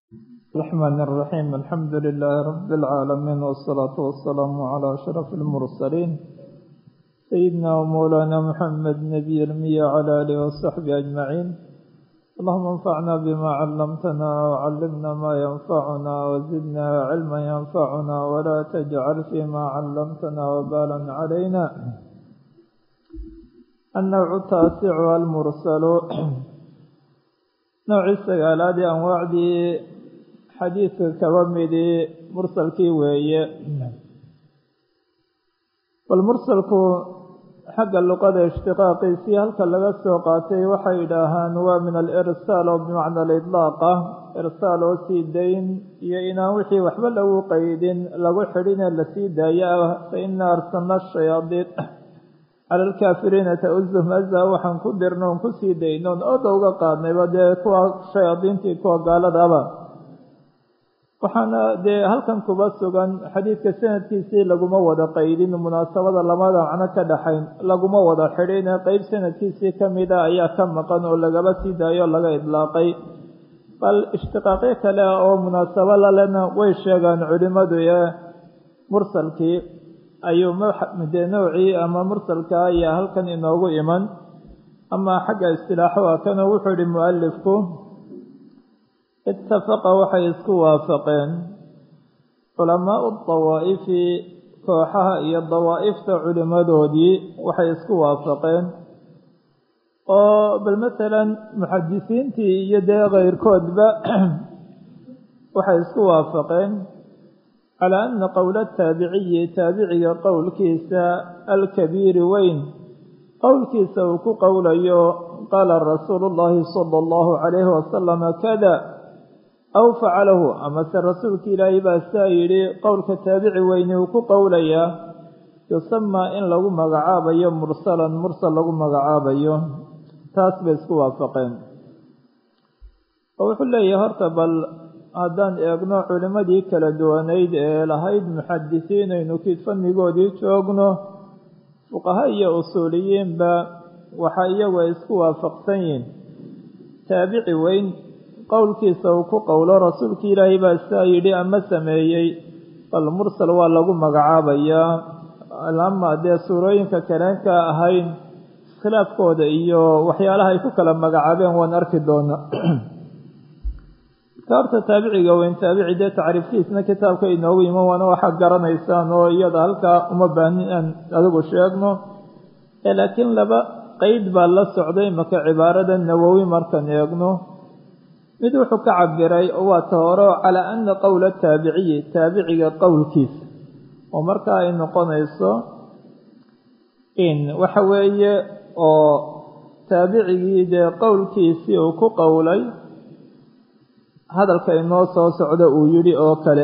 الرحمن الرحيم الحمد لله رب العالمين والصلاة والسلام على أشرف المرسلين سيدنا ومولانا محمد نبي المية على آله وصحبه أجمعين اللهم انفعنا بما علمتنا وعلمنا ما ينفعنا وزدنا علما ينفعنا ولا تجعل فيما علمتنا وبالا علينا النوع التاسع المرسل نوع السقالات أنواعدي xadiidka kaba midii mursalkii weeye bal mursalku xagga luqada ishtiqaaqiisii halka laga soo qaatay waxay yidhaahaan waa min alirsaal oo bimacna alidlaaq ah irsaal oo sii dayn iyo inaan wixii waxba lagu qeydin lagu xidhinee lasii daayo ah fa ina arsalna shayaadiin cala alkaafiriina tauzuhum aza waxaan ku dirno on kusii daynoon oda uga qaadnayba dee kuwa shayaadiintii kuwa gaaladaba waxaana dee halkan kuba sugan xadiidka sanadkiisii laguma wada qaydin munaasabada lamada macno ka dhaxayn laguma wada xidhin qeyb sanadkiisii kamida ayaa ka maqan oo lagaba sii daayo o laga idlaaqay bal ishtiqaaqyo kale oo munaasabo lalena way sheegaan culimadu ee mursalkii ayuu dee nowcii ama mursalka ayaa halkan inoogu iman ama xagga istilaaxo waa kanoo wuxuu yihi mualifku itafaqa waxay isku waafaqeen culamaau dawaa'ifi kooxaha iyo dawaa'ifta culimadoodii waxay isku waafaqeen oo bal masalan muxadisiintii iyo dee keyrkoodba waxay isku waafaqeen calaa ana qowla taabiciyi taabiciga qowlkiisa alkabiiri weyn qowlkiisa uu ku qowlayo qaala rasuulu llahi sala allahu calayhi wasalama kada aw facalahu amase rasuulka ilaahay baa saa yidhi qowlka taabici weyni uu ku qowlayaa yusamaa in lagu magacaabayo mursalan mursal lagu magacaabayo taas bay isku waafaqeen oo wuxuu leeyahay horta bal haddaan eegno culimmadii kala duwanayd ee lahayd muxadisiin aynu kid fannigoodii joogno fuqaha iyo usuuliyiinba waxaa iyagu ay isku waafaqsan yihin taabici weyn qowlkiisa uu ku qowlo rasuulkii ilaahay baa saa yidhi ama sameeyey bal mursal waa lagu magacaabayaa ama dee suurooyinka kaleen ka ahayn iskhilaafkooda iyo waxyaalaha ay ku kala magacaabeen waan arki doonaa ka horta taabiciga weyn taabici dee tacriiftiisna kitaabka inoogu iman waana waxaad garanaysaan oo iyada halkaa uma baahnin aan adigu sheegno laakiin laba qeyd baa la socday maka cibaarada nawowi markaan eegno mid wuxuu ka cabiray waa ta hore calaa ana qowla taabiciyi taabiciga qowlkiisa oo markaa ay noqonayso in waxa weeye oo taabicigii dee qowlkiisii uu ku qowlay hadalka inoo soo socda uu yidhi oo kale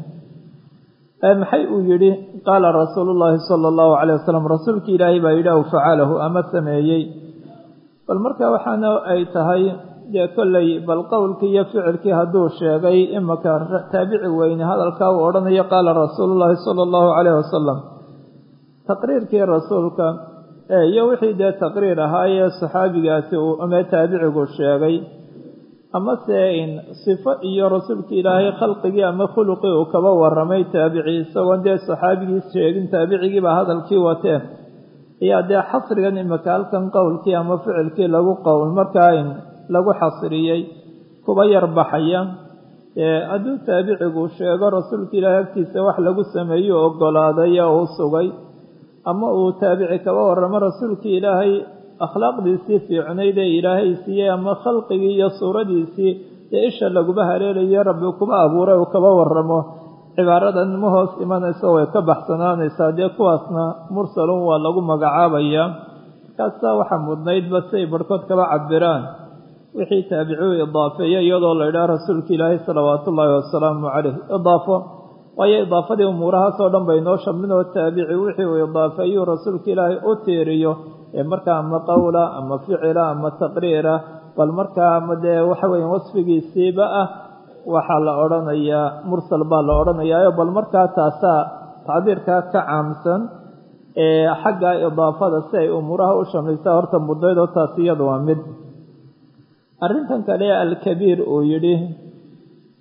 maxay uu yidhi qaala rasuulu llaahi sala allahu calayh wasalam rasuulki ilaahay baa yidhi aw facalahu ama sameeyey bal marka waxaana ay tahay dee kolley bal qowlkii iyo ficilkii hadduu sheegay imaka taabici weyne hadalkaa uu odhanayo qaala rasuulu llaahi sala allahu calayh wasalam taqriirkii rasuulka iyo wixii dee taqriir ahaayee saxaabigaasi uu ama taabicigu sheegay amase in sifo iyo rasuulka ilaahay khalqigii ama khuluqii uu kaba waramay taabici isagoon dee saxaabigii sheegin taabicigiibaa hadalkii wateen ayaa dee xasrigan imika halkan qowlkii ama ficilkii lagu qowl markaa in lagu xasriyey kuba yar baxaya hadduu taabicigu sheego rasuulka ilaahay agtiisa wax lagu sameeyo ogolaaday oo uu sugay ama uu taabici kaba waramo rasuulkii ilaahay akhlaaqdiisii fiicnayd ee ilaahay siiyey ama khalqigii iyo suuradiisii dee isha laguba haleelayo rabbi kuba abuuray uu kaba waramo cibaaradan ma hoos imanayso way ka baxsanaanaysaa dee kuwaasna mursalun waa lagu magacaabayaa markaasaa waxaa mudnaydba siay barhkood kaba cabiraan wixii taabicuu idaafeeya iyadoo la idhaha rasuulka ilaahay salawaatu ullaahi wasalaamu caleyh idaafo waayo idaafadii umuurahaasoo dhan bay noo shamlin oo taabici wixii uu idaafeeyuu rasuulka ilaahay u tiiriyo ee markaa ama qowla ama ficila ama taqriira bal markaa ama dee waxa weya wasfigiisiiba ah waxaa la odhanayaa mursal baa la odhanayaayo bal markaa taasaa tacbiirkaa ka caamsan ee xagga idaafada si ay umuuraha u shamlaysaa horta mudnaydoo taas iyada waa mid arrintan kale alkabiir uu yidhi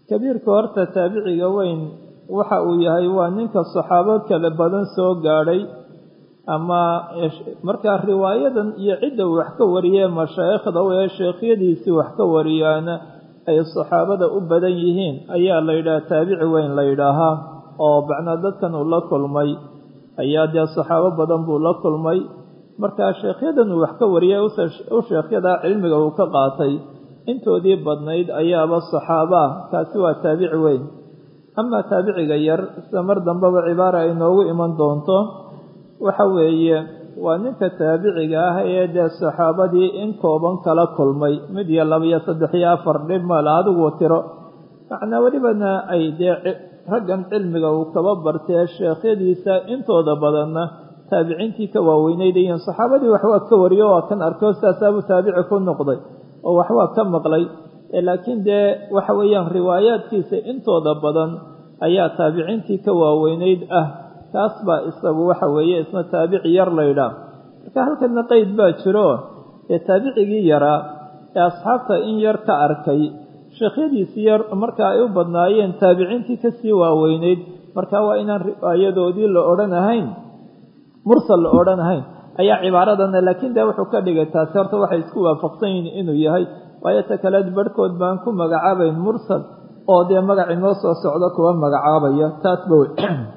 kabiirka horta taabiciga weyn waxa uu yahay waa ninka saxaabo kale badan soo gaadhay ama markaa riwaayadan iyo cidda uu wax ka wariyee mashaayikhda ee sheekhyadiisii wax ka wariyaana ay saxaabada u badan yihiin ayaa la yidhaha taabici weyn la yidhaahaa oo macnaa dadkan uu la kulmay ayaa dee saxaabo badan buu la kulmay markaa sheekhyadan uu wax ka wariyay u sheekhyadaa cilmiga uu ka qaatay intoodii badnayd ayaaba saxaabaa kaasi waa taabici weyn amaa taabiciga yar sida mar dambeba cibaara ay noogu iman doonto waxa weeye waa ninka taabiciga ah ee dee saxaabadii in kooban kala kulmay mid iyo laba iyo saddex iyo afar dhib male adigu tiro macnaa welibana ay dee raggan cilmiga uu kaba bartee sheekhyadiisa intooda badanna taabiciintii ka waaweynayd yihiin saxaabadii waxwaa ka wariyo waa kan arko saasaabuu taabici ku noqday oo waxwaa ka maqlay laakiin dee waxa weeyaan riwaayaadkiisa intooda badan ayaa taabiciintii ka waaweynayd ah kaas baa isagu waxa weeye isna taabici yar laydhaah marka halkana qeyd baa jiro ee taabicigii yaraa ee asxaabta in yar ka arkay sheekhyadiisii yar marka ay u badnaayeen taabiciintii kasii waaweynayd marka waa inaan riwaayadoodii la odhan ahayn mursal la odhan ahayn ayaa cibaaradana laakiin dee wuxuu ka dhigay taasi horta waxay isku waafaqsan yihiin inuu yahay waayo ta kaleed barhkood baan ku magacaabayn mursal oo dee magac inoo soo socdo kuwa magacaabaya taasba wey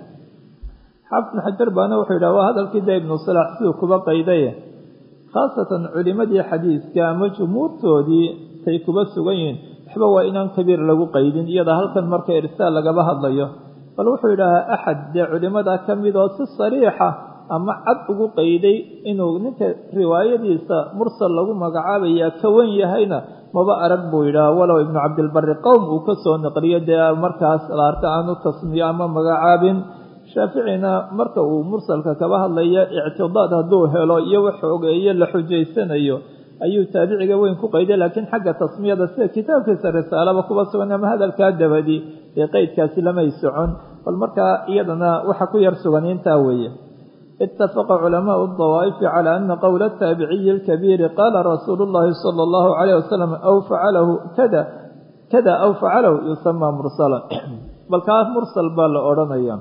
xaafid ibn xajar baana wuxuu yidhaha waa hadalkii dee ibnu salaax siduu kuba qaydaye khaasatan culimadii xadiiska ama jumhuurtoodii tay kuba sugan yihiin waxba waa inaan kabiir lagu qaydin iyada halkan marka irsaal lagaba hadlayo bal wuxuu yidhahaa axad dee culimada ka mid oo si sariixa ama cad ugu qayday inuu ninka riwaayadiisa mursal lagu magacaabayaa ka wan yahayna maba arag buu yidhaha walow ibnu cabdilbari qowm uu ka soo naqliyo dee markaas la arka aanu tasmiyo ama magacaabin shaaficina marka uu mursalka kaba hadlaya ictidaad hadduu helo iyo wax xoogeeye la xujaysanayo ayuu taabiciga weyn ku qayday laakiin xagga tasmiyada sida kitaabkiisa risaalaba kuba sugan ama hadalkaa dabadi dee qeydkaasi lamay socon bal markaa iyadana waxa ku yar sugan intaa weeye itafaqa culamaau dawaa'ifi calaa ana qowla ataabiciyi alkabiiri qaala rasuulu llahi sala allahu calayh wasalam aw facalahu kada kada aw facalahu yusamaa mursalan bal kaas mursal baa la odhanaya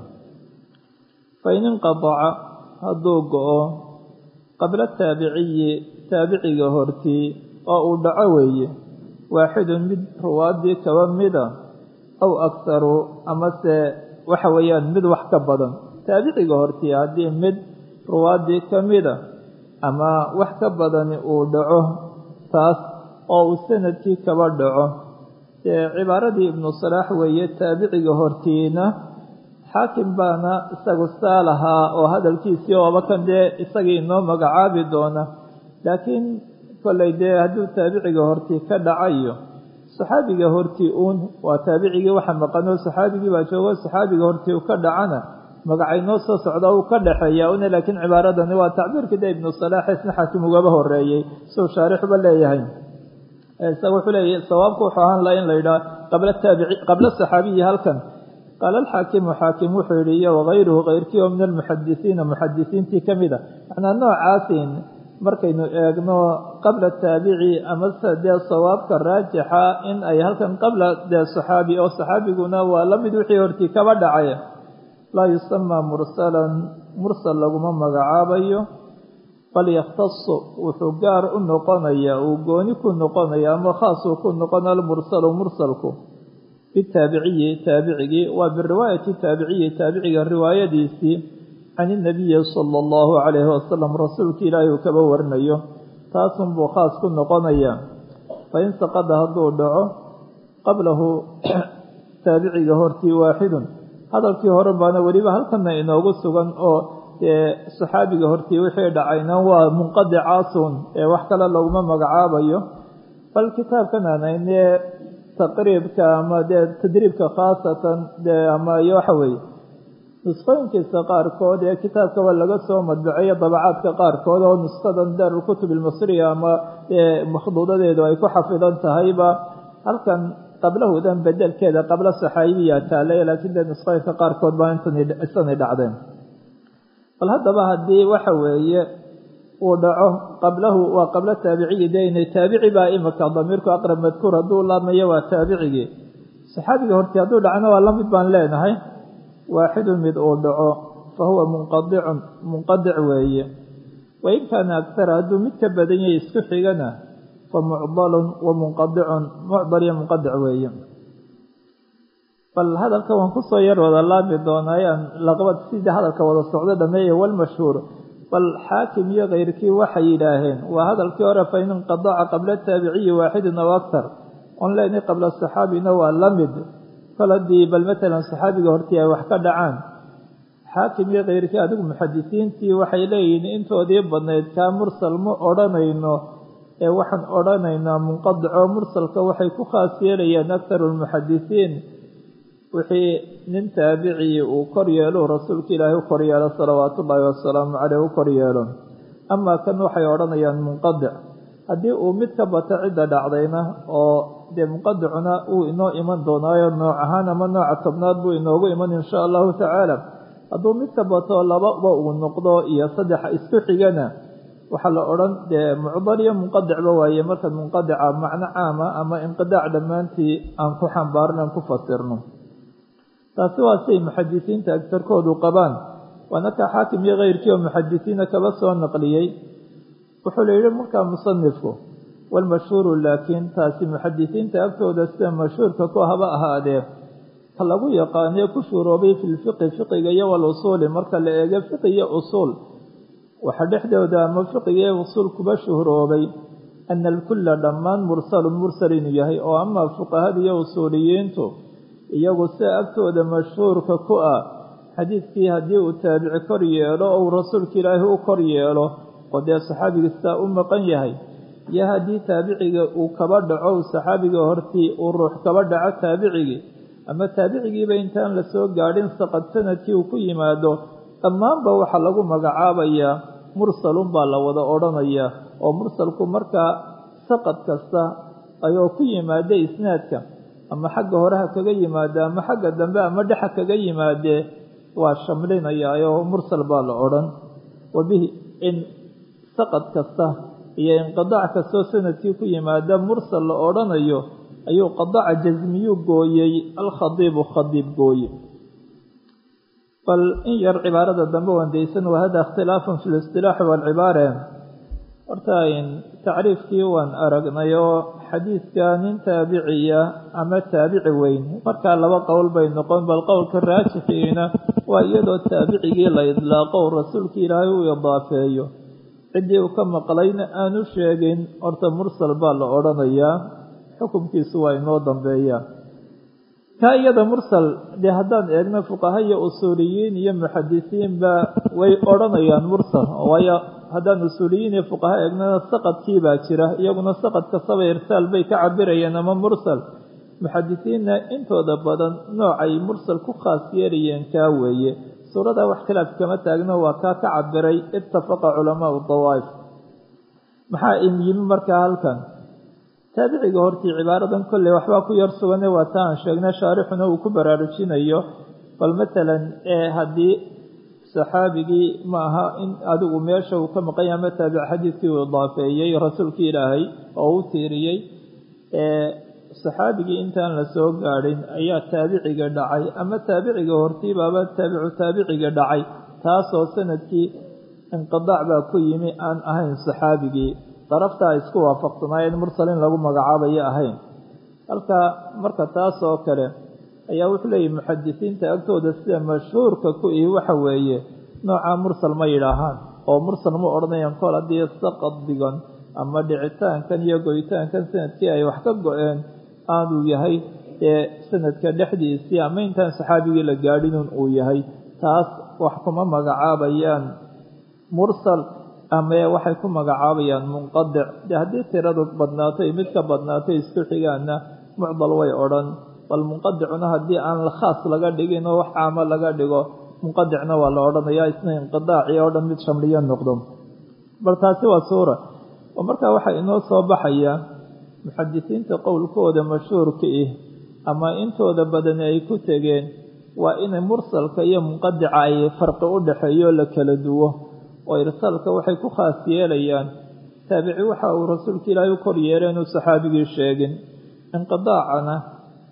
fain inqadaca hadduu go-o qabla taabiciyi taabiciga hortii oo uu dhaco weeye waaxidun mid ruwaadii kaba mida aw akharu amase waxa weeyaan mid wax ka badan taabiciga hortii haddii mid ruwaadii ka mida ama wax ka badani uu dhaco taas oo uu sanadkii kaba dhaco dee cibaaradii ibnu salaax weeye taabiciga hortiina xaakim baana isagu saa lahaa oo hadalkiisii ooba kan dee isagii inoo magacaabi doona laakiin kollay dee hadduu taabiciga hortii ka dhacayo saxaabiga hortii uun waa taabicigii waxa maqanoo saxaabigii baa joogo saxaabiga hortii u ka dhacana magacay noo soo socda uu ka dhexeeya una laakiin cibaaradani waa tacbiirkii de ibnu salaax isna xaakim ugaba horeeyey suu shaarixuba leeyahay isaga wuxuu leeyahy sawaabku wuxuu ahaan laha in la yidhaha qabla taabici qabla saxaabiyi halkan qaala alxaakimu xaakim wuxuu yihi iyo wakayruhu kayrkii oo min almuxadisiina muxadisiintii ka mid a macnaa noocaasin markaynu eegno qabla taabici amase dee sawaabka raajixa in ay halkan qabla dee saxaabi oo saxaabiguna waa la mid wixii hortii kaba dhacay laa yusamaa mursalan mursal laguma magacaabayo bal yakhtasu wuxuu gaar u noqonaya uu gooni ku noqonaya ama khaasuu ku noqona almursalu mursalku bitaabiciyi taabicigii waa biriwaayati taabiciyi taabiciga riwaayadiisii can inabiyi sala allahu calayhi wasalam rasuulka ilaahi uu kaba warinayo taasunbuu khaas ku noqonaya fain saqada hadduu dhaco qablahu taabiciga hortii waaxidun hadalkii hore baana weliba halkana inoogu sugan oo dee saxaabiga hortii wixii dhacayna waa munqadicaasun ee wax kale laguma magacaabayo bal kitaabkan aanayne taqriibka ama dee tadriibka khaasatan dee ama iyo waxa weeye nusqooyinkiisa qaarkood ee kitaabkaba laga soo madbaceeyo dabacaadka qaarkood oo nusqadan daarulkutub almasriya ama makhduudadeedu ay ku xafidan tahayba halkan qablahudan bedelkeeda qabla saxaabiya taale laakiin dee nusqooyinka qaarkood baa intanay dhacdeen bal haddaba haddii waxa weeye uu dhaco qablahu waa qabla taabiciyi de inay taabici baa imika damiirku aqrab madkuur hadduu laamayo waa taabicigii saxaabiga horti hadduu dhacno waa la mid baan leenahay waaxidun mid uu dhaco fa huwa munqadicun munqadic weeye wain kaana agtara hadduu mid ka badan yahay isku xigana fa mucdalun wa munqadicun mucdal iyo munqadic weeye bal hadalka waan kusoo yar wada laabi doonaa aan laqbad sidii hadalka wada socdo dhameeye walmashhuur bal xaakim iyo keyrkii waxay yidhaaheen waa hadalkii hore fa in inqadaca qabla taabiciyi waaxidin aw aktar on leenay qabla saxaabina waa la mid kol haddii bal matalan saxaabiga hortii ay wax ka dhacaan xaakim iyo keyrkii adigu muxadisiintii waxay leeyihiin intoodii badnayd kaa mursal ma odhanayno ee waxaan odhanaynaa munqadico mursalka waxay ku khaas yeelayaan aktaru lmuxadisiin wixii nin taabicii uu kor yeelo rasuulka ilaahay u kor yeelo salawaatu ullaahi wasalaamu caleyh u kor yeelo amaa kan waxay odhanayaan munqadic haddii uu mid ka bato cidda dhacdayna oo dee munqadicuna uu inoo iman doonaayo nooc ahaan ama nooca tobnaad buu inoogu iman insha allahu tacaala hadduu mid ka bato lababa uu noqdo iyo saddexa isku xigana waxaa la odhan dee mucdal iyo munqadicba waaye marka munqadica macno caama ama inqidaac dhammaantii aan ku xambaarno aan ku fasirno taasi waa siay muxadisiinta agtarkoodu qabaan waana ka xaakim iyo keyrkii oo muxadisiina kaba soo naqliyey wuxuu la yidhi markaa musanifku walmashhuuru laakiin taasi muxadisiinta agtooda sida mashhuurka ku haba ahaadee ka lagu yaqaanee ku shuuroobay fi lfiqi fiqiga iyo walusuuli marka la eego fiqi iyo usuul waxa dhexdooda ama fiqiga iyo usuul kuba shuhroobay ana alkulla dhammaan mursalun mursal inuu yahay oo amaa fuqahada iyo usuuliyiintu iyagu sida agtooda mashhuurka ku ah xadiidkii haddii uu taabici kor yeelo ou rasuulka ilaahi u kor yeelo oo dee saxaabiga sidaa u maqan yahay iyo haddii taabiciga uu kaba dhaco saxaabiga hortii uu ruux kaba dhaco taabicigii ama taabicigiiba intaan la soo gaadhin saqad sanadkii uu ku yimaado dhammaanba waxaa lagu magacaabayaa mursalun baa la wada odhanayaa oo mursalku markaa saqad kasta ayoo ku yimaada isnaadka ama xagga horeha kaga yimaada ama xagga dambe ama dhexa kaga yimaadee waa shamlinayaa oo mursal baa la odhan wabihi in saqad kasta iyo inqidaac kastoo sanadkii ku yimaada mursal la odhanayo ayuu qadaca jasmiyuu gooyey alkhadiibu khadiib gooye bal in yar cibaarada dambe wandaysan wa hada ikhtilaafun fi listilaaxi waalcibaare horta tacriifkii waan aragnay oo xadiidka nin taabiciya ama taabici weyn markaa laba qowl bay noqon bal qowlka raajixiina waa iyadoo taabicigii la idlaaqo u rasuulka ilaahay uu idaafeeyo ciddii uu ka maqlayna aanu sheegin horta mursal baa la odhanayaa xukunkiisu waa inoo dambeeyaa kaa iyada mursal dee haddaan eegno fuqaha iyo usuuliyiin iyo muxadisiinba way odhanayaan mursal waayo haddaan usuuliyiin iyo fuqaha eegnana saqadkii baa jira iyaguna saqad kastaba irsaal bay ka cabirayeen ama mursal muxadisiinna intooda badan noocay mursal ku khaas yeelayeen kaa weeye suurada wax khilaaf kama taagno waa kaa ka cabiray ittafaqa culamaau dawaa'if maxaa in yimi markaa halkan taabiciga hortii cibaaradan kolley waxbaa ku yar sugane waa ta aan sheegnay shaarixuna uu ku baraarujinayo bal matalan ee haddii saxaabigii ma aha in adigu meesha uu ka maqanya ama taabic xadiidkii uu idaafeeyey rasuulkii ilaahay oo u tiiriyey saxaabigii intaan la soo gaadhin ayaa taabiciga dhacay ama taabiciga hortiibaaba taabicu taabiciga dhacay taasoo sanadkii inqidaac baa ku yimi aan ahayn saxaabigii daraftaa isku waafaqsanaayeen mursal in lagu magacaabayo ahayn halka marka taas oo kale ayaa wuxuu leeyahy muxadisiinta agtooda sida mashhuurka ku ihi waxa weeye noocaa mursal ma yidhaahaan oo mursal ma odhanayaan kol haddii saqad digan ama dhicitaankan iyo goyitaankan sanadkii ay wax ka go-een aanuu yahay ee sanadka dhexdiisii ama intaan saxaabigii la gaadhinun uu yahay taas wax kuma magacaabayaan mursal ama waxay ku magacaabayaan munqadic dee haddii tiradu badnaato iyo mid ka badnaato isku xigaanna mucdal way odhan bal munqadicuna haddii aan khaas laga dhigin oo wax caamo laga dhigo munqadicna waa la odhanayaa isna inqidaacii oo dhan mid shamliyo noqdo bal taasi waa suura oo markaa waxaa inoo soo baxaya muxadisiinta qowlkooda mashhuurka ih ama intooda badani ay ku tegeen waa inay mursalka iyo munqadica ay farqi u dhexeeyo la kala duwo oo irsaalka waxay ku khaas yeelayaan taabici waxa uu rasuulka ilaahay u kor yeelay inuu saxaabigii sheegin inqidaacana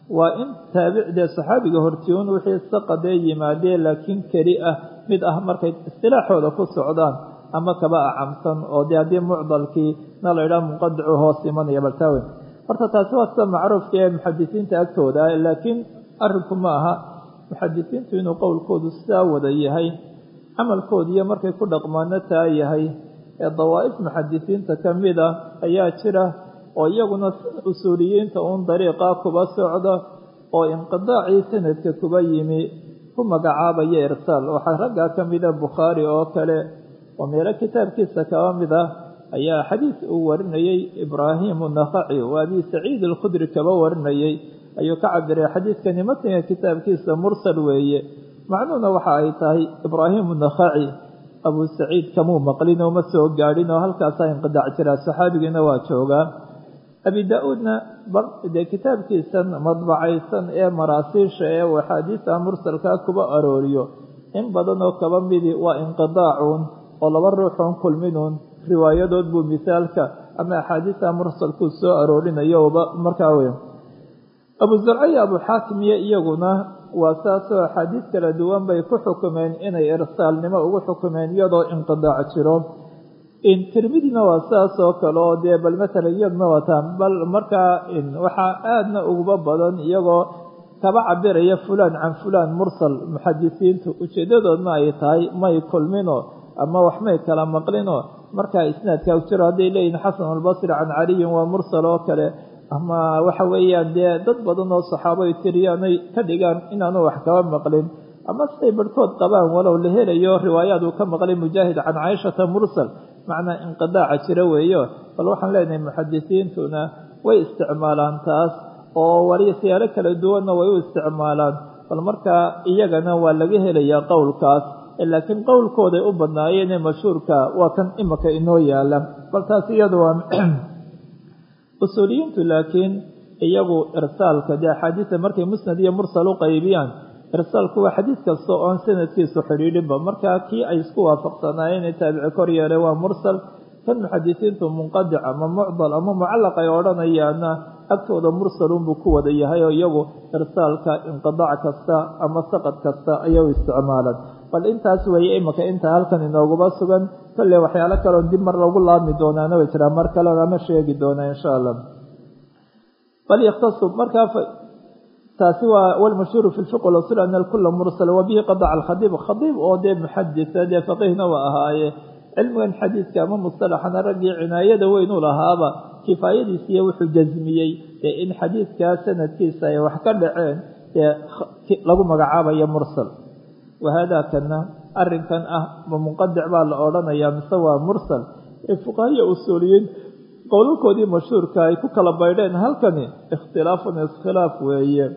waa in taabicdee saxaabiga hortiyoon wixii saqadee yimaadee laakiin keli ah mid ah markay istilaaxooda ku socdaan ama kaba acamsan oo dee haddii mucdalkii na la idhaha munqadicu hoos imanaya baltaawen horta taasi waa sida macruufka ee muxadisiinta agtooda ah laakiin arrinku ma aha muxadisiintu inuu qowlkoodu sidaa wada yahay camalkoodiiyo markay ku dhaqmaano taa yahay ee dawaa'if muxadisiinta ka mid a ayaa jira oo iyaguna usuuliyiinta uun dariiqaa kuba socda oo inqidaacii sanadka kuba yimi ku magacaabaya irsaal waxaa raggaa ka mida bukhaari oo kale oo meelo kitaabkiisa kaba mid ah ayaa xadiis uu warinayey ibraahimu nakhaci oo abi saciid alkhudri kaba warinayey ayuu ka cabiray xadiidkani matniga kitaabkiisa mursal weeye macnuhuna waxa ay tahay ibraahimu nakhaci abu saciid kamuu maqlin oo ma soo gaadhin oo halkaasaa inqidaac jiraa saxaabigiina waa joogaa abi daa-uudna dee kitaabkiisan madbacaysan ee maraasiisha ee uu axaadiista mursalkaa kuba arooriyo in badan oo kaba midi waa inqidaacuun oo laba ruuxoon kulminuun riwaayadood buu misaalka ama axaadiista mursalkuu soo aroorinayo markaa wey abu zarca iyo abu xaakim iyo iyaguna waa saasoo axaadiis kala duwan bay ku xukumeen inay irsaalnimo ugu xukumeen iyadoo inqidaac jiro tirmidina waa saas oo kale oo dee bal matalan iyadna wataan bal markaa waxaa aadna uguba badan iyagoo kaba cabiraya fulaan can fulaan mursal muxadisiintu ujeedadoodna ay tahay may kulmino ama waxmay kala maqlino markaa isnaadkaa jiro hadday leeyihin xasan albasri can caliyin waa mursal oo kale ama waxa weeyaan dee dad badan oo saxaabo ay tiriyaanay ka dhigaan inaanu wax kaba maqlin ama siday barhkood qabaan walow la helayo riwaayaad uu ka maqlay mujaahid can caaishata mursal macnaa inqidaaca jira weeyo bal waxaan leenahay muxadisiintuna way isticmaalaan taas oo warisiyaalo kala duwanna way u isticmaalaan bal markaa iyagana waa laga helayaa qowlkaas laakiin qowlkooday u badnaayeenee mashhuurka waa kan imika inoo yaala bal taas iyadu waa usuuliyiintu laakiin iyagu irsaalka dee axaadiista markay musnad iyo mursal u qaybiyaan irsaalku waa xadiis kasta oon sanadkiisu xidhiidhinba markaa kii ay isku waafaqsanaayeen ee taabici kor yeelay waa mursal kan muxadisiintu munqadic ama mucdal ama mucallaq ay odhanayaana agtooda mursalunbuu ku wada yahay oo iyagu irsaalka inqidaac kasta ama saqad kasta ayay u isticmaalaan bal intaas weeye imika inta halkan inooguba sugan kolley waxyaalo kaleo dib mar lagu laabmi doonaana way jiraan mar kale lama sheegi doonaa insha allah bal yakhtasu markaa taasi waa walmashhuuru fi lfiq walasul ana kula mursal wabihi qadaca alkhadiib khadiib oo dee muxadisa dee faqiihna waa ahaaye cilmigan xadiidka ama mustalaxana raggii cinaayada weyn u lahaaba kifaayadiisiiyo wuxuu jasmiyey dee in xadiidkaa sanadkiisa ay wax ka dhaceen dee lagu magacaabayo mursal wahada kana arrinkan ah ma munqadic baa la odhanayaa mise waa mursal ee fuqahiya usuuliyiin qowlalkoodii mashhuurka ay ku kala baydheen halkani ikhtilaafun iskhilaaf weeye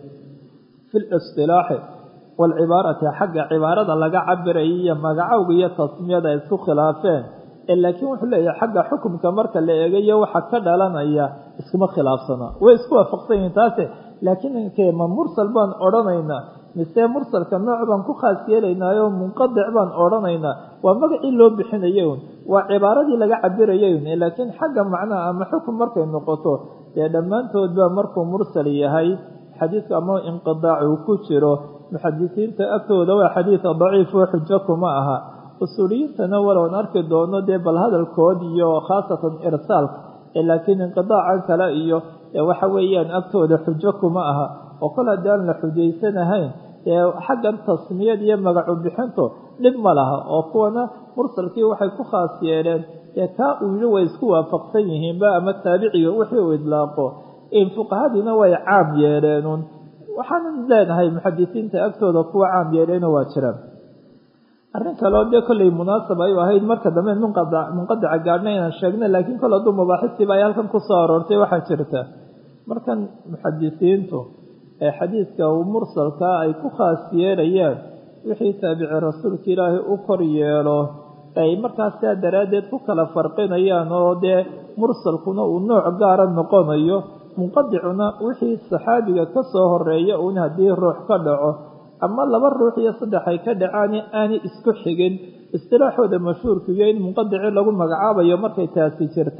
fi listilaaxi waalcibaarati xagga cibaarada laga cabiraya iyo magacowga iyo tasmiyada ay isku khilaafeen ee laakiin wuxuu leeyahay xagga xukumka marka la eegayo waxa ka dhalanaya iskuma khilaafsana way isku waafaqsan yihiin taase laakiin inkee ma mursal baan odhanaynaa mise mursalka nooc baan ku khaas yeelaynaayo munqadic baan odhanaynaa waa magacii loo bixinayay un waa cibaaradii laga cabirayay un laakiin xagga macnaha ama xukum markay noqoto dee dhammaantoodba markuu mursal yahay xadiidka ama inqidaac uu ku jiro muxadisiinta agtooda waa xadiida daciif oo xujo kuma aha usuuliyiintana walown arki doono dee bal hadalkood iyo khaasatan irsaalka laakiin inqidaacan kale iyo waxa weeyaan agtooda xujo kuma aha oo kol haddii aan la xujaysanahayn ee xaggan tasmiyad iyo magacu bixintu dhib ma laha oo kuwana mursalkii waxay ku khaas yeeleen ee kaa uu yidhi way isku waafaqsan yihiinba ama taabiciga wixii uu idlaaqo fuqahadiina way caam yeeleenun waxaanan leenahay muxadisiinta agtooda kuwa caam yeeleena waa jiraan arrin kaleo dee kollay munaasab ay ahayd marka dambe munqadica gaadhna inaan sheegna laakiin kol hadduu mabaaxistii ay halkan ku soo aroortay waxaa jirta markan muxadisiintu ee xadiidka uu mursalkaa ay ku khaas yeelayaan wixii taabici rasuulka ilaahay u kor yeelo ay markaas saa daraaddeed ku kala farqinayaan oo dee mursalkuna uu nooc gaara noqonayo munqadicuna wixii saxaabiga ka soo horeeya uun haddii ruux ka dhaco ama laba ruux iyo saddex ay ka dhacaani aanay isku xigin istilaaxooda mashhuurka iyo in munqadici lagu magacaabayo markay taasi jirtaa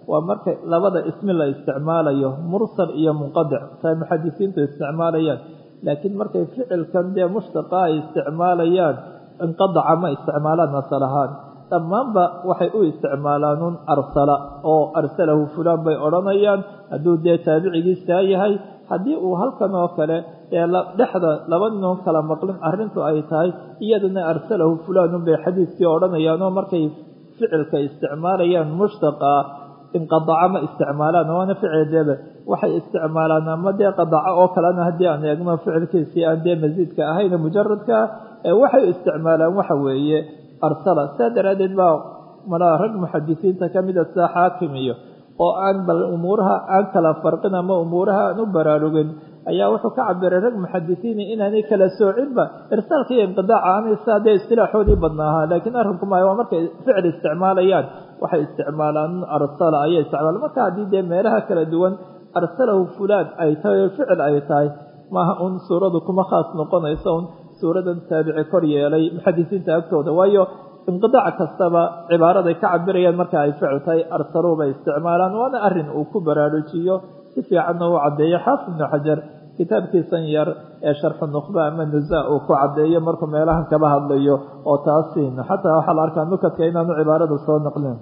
waa marka labada ismi la isticmaalayo mursal iyo munqadic say muxadisiintu isticmaalayaan laakiin markay ficilkan dee mushtaqa ay isticmaalayaan inqadaca ma isticmaalaan asal ahaan dhammaanba waxay u isticmaalaanuun arsala oo arsalahu fulaan bay odhanayaan hadduu dee taabicigiisaa yahay haddii uu halkan oo kale ee dhexda laba ninoon kala maqlin arrintu ay tahay iyadana arsalahu fulaanun bay xadiiskii odhanayaanoo markay ficilka isticmaalayaan mushtaqa inqadaca ma isticmaalaan waana ficildeeba waxay isticmaalaan ama dee qadaco oo kalena haddii aan eegno ficilkiisii aan dee masiidka ahayn mujaradka ee waxay isticmaalaan waxa weeye arsala saa daraaddeed baa malaa rag muxadisiinta ka mida sida xaakim iyo oo aan bal umuuraha aan kala farqin ama umuuraha aan u baraarugin ayaa wuxuu ka cabiray rag muxadisiini inaanay kala soocinba irsaalka iyo inqidaaca aanay saa dee istilaaxoodii badnaahaa laakiin arrinku maayo waa markay ficil isticmaalayaan waxay isticmaalaan arsala ayay isticmaalaan marka haddii dee meelaha kala duwan arsalahu fulaan ay tahay oo ficil ay tahay maaha un suuradu kuma khaas noqonayso un suuradan taabici kor yeelay muxadisiinta agtooda waayo inqidaac kastaba cibaaraday ka cabirayaan marka ay ficil tahay arsaluu bay isticmaalaan waana arrin uu ku baraarujiyo si fiicanna uu caddeeyo xaafid ibnu xajar kitaabkiisan yar ee sharxu nukhba ama nusa uu ku caddeeyo markuu meelahan kaba hadlayo oo taasiin xataa waxaa la arkaa nukadka inaanu cibaarada soo naqlin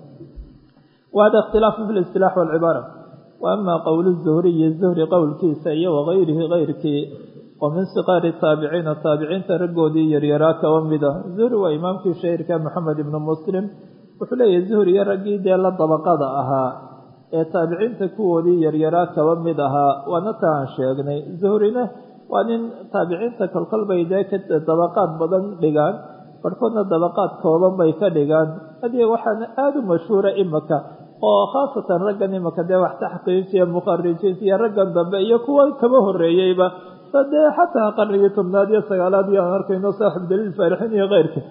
wahada ikhtilaafu fi listilaax walcibaara wa ama qowlu zuhriyi zuhri qowlkiisa iyo wagayrihi kayrkii wa min siqaari taabiciina taabiciinta raggoodii yaryaraa kaba mida zuhri waa imaamkii shahiirka moxamed ibnu muslim wuxuu leeyahay zuhri iyo raggii dee la dabaqada ahaa ee taabiciinta kuwoodii yaryaraa kaba mid ahaa waana ta aan sheegnay zuhrina waa nin taabiciinta kolkol bay dee ka dabaqaad badan dhigaan barhkoodna dabaqaad kooban bay ka dhigaan hadii waxaana aada u mashhuura imaka oo khaasatan raggan imaka dee wax taxqiijiya mukharijiinta iyo raggan dambe iyo kuwa kaba horeeyeyba dee xataa qarnigii tobnaad iyo sagaalaad iyo aan arkayno saaxib daliil faarixin iyo keyrka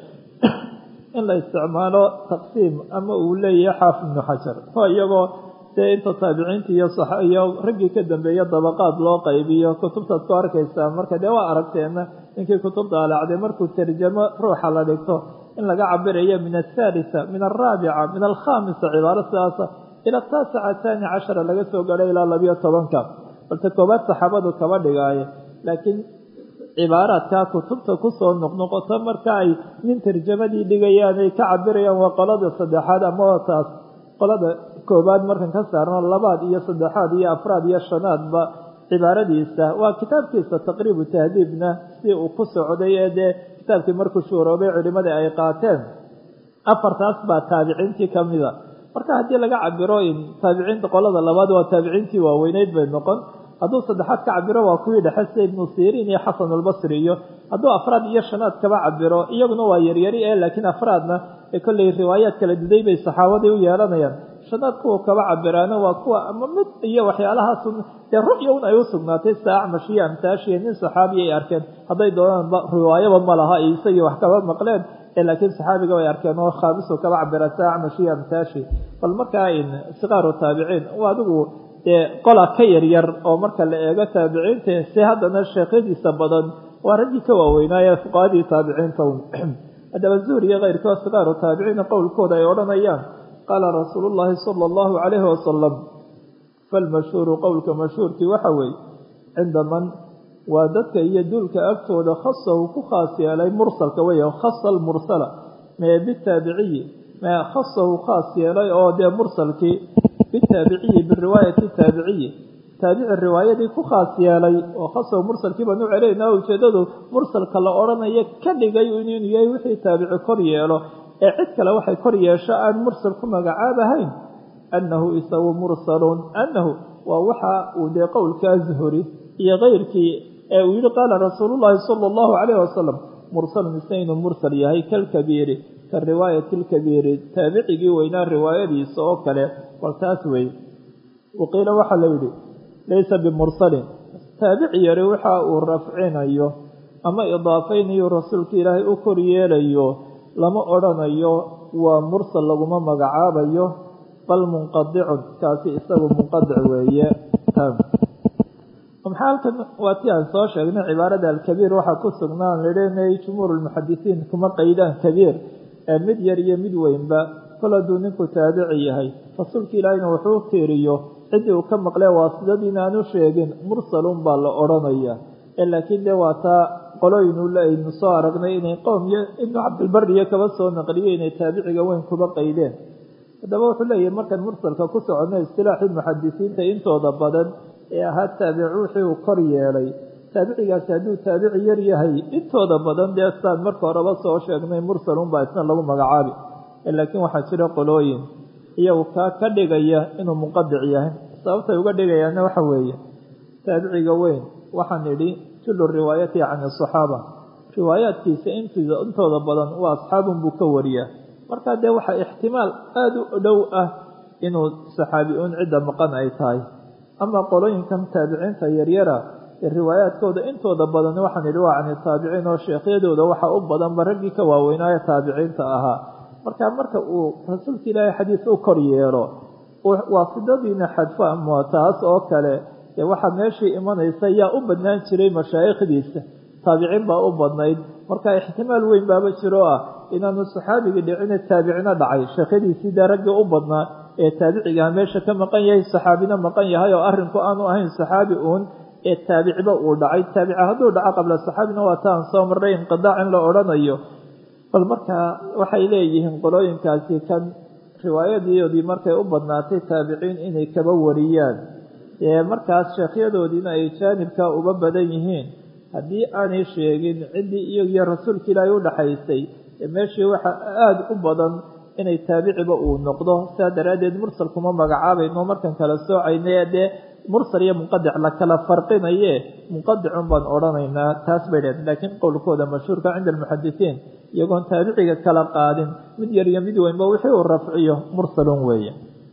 in la isticmaalo taqsiim ama uu leeyahay xaafid ibnu xajar oo iyagoo dee inta taabiciinta iyo iyo raggii ka dambeeya dabaqaad loo qaybiyo kutubtaad ku arkaysaa marka dee waa aragteena ninkii kutubta alacday markuu tarjamo ruuxa la dhigto in laga cabirayo min athaalisa min alraabica min alkhamisa cibaaro sidaasa ila taasaca taani cashara laga soo gaadho ilaa labiyo tobanka balse koobaad saxaabadu kaba dhigaaye laakiin cibaaraadkaa kutubta kusoo noqnoqoto marka ay nin tarjamadii dhigayaan ay ka cabirayaan waa qolada saddexaad ama taas qolada koobaad markan ka saarno labaad iyo saddexaad iyo afraad iyo shanaadba cibaaradiisa waa kitaabkiisa taqriibu tahdiibna si uu ku socday ee dee kitaabkii markuu shuuroobay culimadii ay qaateen afartaas baa taabiciintii ka mida marka haddii laga cabiro in taabiciinta qolada labaad waa taabiciintii waaweyneyd bay noqon hadduu saddexaad ka cabiro waa kuwii dhexe sida ibnu siriin iyo xasan albasri iyo hadduu afraad iyo shanaad kaba cabiro iyaguna waa yaryari ee laakiin afraadna ee kolley riwaayaad kala duday bay saxaabadii u yeelanayaan shanaad kuwa kaba cabiraana waa kuwa ama mid iyo waxyaalahaas dee ru'ya un ay u sugnaatay sida acmash iyo amtaashiya nin saxaabi ay arkeen hadday doonaanba riwaayaba ma laha iyo isagii wax kaba maqleen ee laakiin saxaabiga way arkeen oo khaamisu kaba cabira sida acmash iyo amtaashi bal markaa in sikaaru taabiciin waa adigu dee qola ka yaryar oo marka la eego taabiciinta si haddana sheekhadiisa badan waa raggii ka waaweynaaye fuqahadii taabiciinta haddaba zuhri iyo keyrkoo sikaaru taabiciina qowlkooda ay odhanayaan qaala rasuulu llaahi sala allahu calayhi wasalam falmashhuuru qowlka mashhuurkii waxa weeye cinda man waa dadka iyo duulka agtooda khasahu ku khaas yeelay mursalka wey khasa almursala mee bitaabiciyi mee khasahu khaas yeelay oo dee mursalkii bitaabiciyi biriwaayati taabiciyi taabici riwaayadii ku khaas yeelay oo khasahu mursalkii baan u celaynaa ujeedadu mursalka la odhanayo ka dhigay inuu yahay wixii taabici kor yeelo ee cid kale waxay kor yeesho aan mursal ku magacaabahayn annahu isagu mursalun annahu waa waxa uu dee qowlkaa zuhuri iyo keyrkii ee uu yihi qaala rasuulullaahi sala allahu calayhi wasalam mursalun isna inuu mursal yahay kalkabiiri ka riwaayati lkabiiri taabicigii weynaa riwaayadiisa oo kale bal taas wey waqiila waxaa la yidhi laysa bimursalin taabici yari waxa uu rafcinayo ama idaafaynayo rasuulka ilaahay u kor yeelayo lama odhanayo waa mursal laguma magacaabayo bal munqadicun kaasi isagu munqadic weeye maxaa halkan waa ti aan soo sheegnay cibaarada alkabiir waxaa ku sugnaan lidhinay jumhuur lmuxadisiin kuma qaydaan kabiir ee mid yar iyo mid weynba kol hadduu ninku taabici yahay rasuulka ilaahayna wuxuu tiiriyo ciddii uu ka maqlee waasidadiina aanu sheegin mursalun baa la odhanaya laakiin dee waa taa qolooyinu aynu soo aragnay inay qowm iyo ibnu cabdilbariyo kaba soo naqliyo inay taabiciga weyn kuba qaydeen haddaba wuxuu leeyahay markaan mursalka ku soconno istilaaxii muxadisiinta intooda badan ee ahaa taabici wixii uu kor yeelay taabicigaasi hadduu taabici yar yahay intooda badan dee saan marka horeba soo sheegnay mursalunbaa isna lagu magacaabi laakiin waxaa jira qolooyin iyagu kaa ka dhigaya inuu munqadic yahay sababtay uga dhigayaana waxa weeye taabiciga weyn waxaan idhi jullu riwaayati can asaxaaba riwaayaadkiisa intooda badan waa asxaabun buu ka wariyaa markaa dee waxaa ixtimaal aada u dhow ah inuu saxaabi-uun cidda maqan ay tahay ama qolooyinkan taabiciinta yaryara ee riwaayaadkooda intooda badan waxaan idhi waa cani taabiciin oo sheekhyadooda waxaa u badanba raggii ka waaweynaayo taabiciinta ahaa markaa marka uu rasuulka ilaahay xadiis u kor yeelo waasidadiina xadfo ama taas oo kale dee waxaa meeshii imanaysa yaa u badnaan jiray mashaayikhdiisa taabiciin baa u badnayd marka ixtimaal weyn baaba jiro ah inaanu saxaabigii dhicine taabicina dhacay sheekhadiisii dee raggii u badnaa ee taabicigaha meesha ka maqan yahay saxaabina maqan yahay oo arrinku aanu ahayn saxaabi uun ee taabiciba uu dhacay taabica hadduu dhaco qabla saxaabina waa taan soo marray inqidaac in la odhanayo bal markaa waxay leeyihiin qolooyinkaasi kan riwaayadiyoodii markay u badnaatay taabiciin inay kaba wariyaan ee markaas sheekhyadoodiina ay jaanibka uga badan yihiin haddii aanay sheegin ciddii iyagiyo rasuulka ilaahay u dhaxaysay meeshii waxa aada u badan inay taabiciba uu noqdo sidaa daraaddeed mursal kuma magacaabayno markan kala soocayna dee mursal iyo munqadic la kala farqinaye munqadicun baan odhanaynaa taas bay dhaheen laakiin qowlkooda mashhuurka cinda almuxadisiin iyagoon taabiciga kala qaadin mid yar iyo mid weynba wixii uu rafciyo mursalun weeye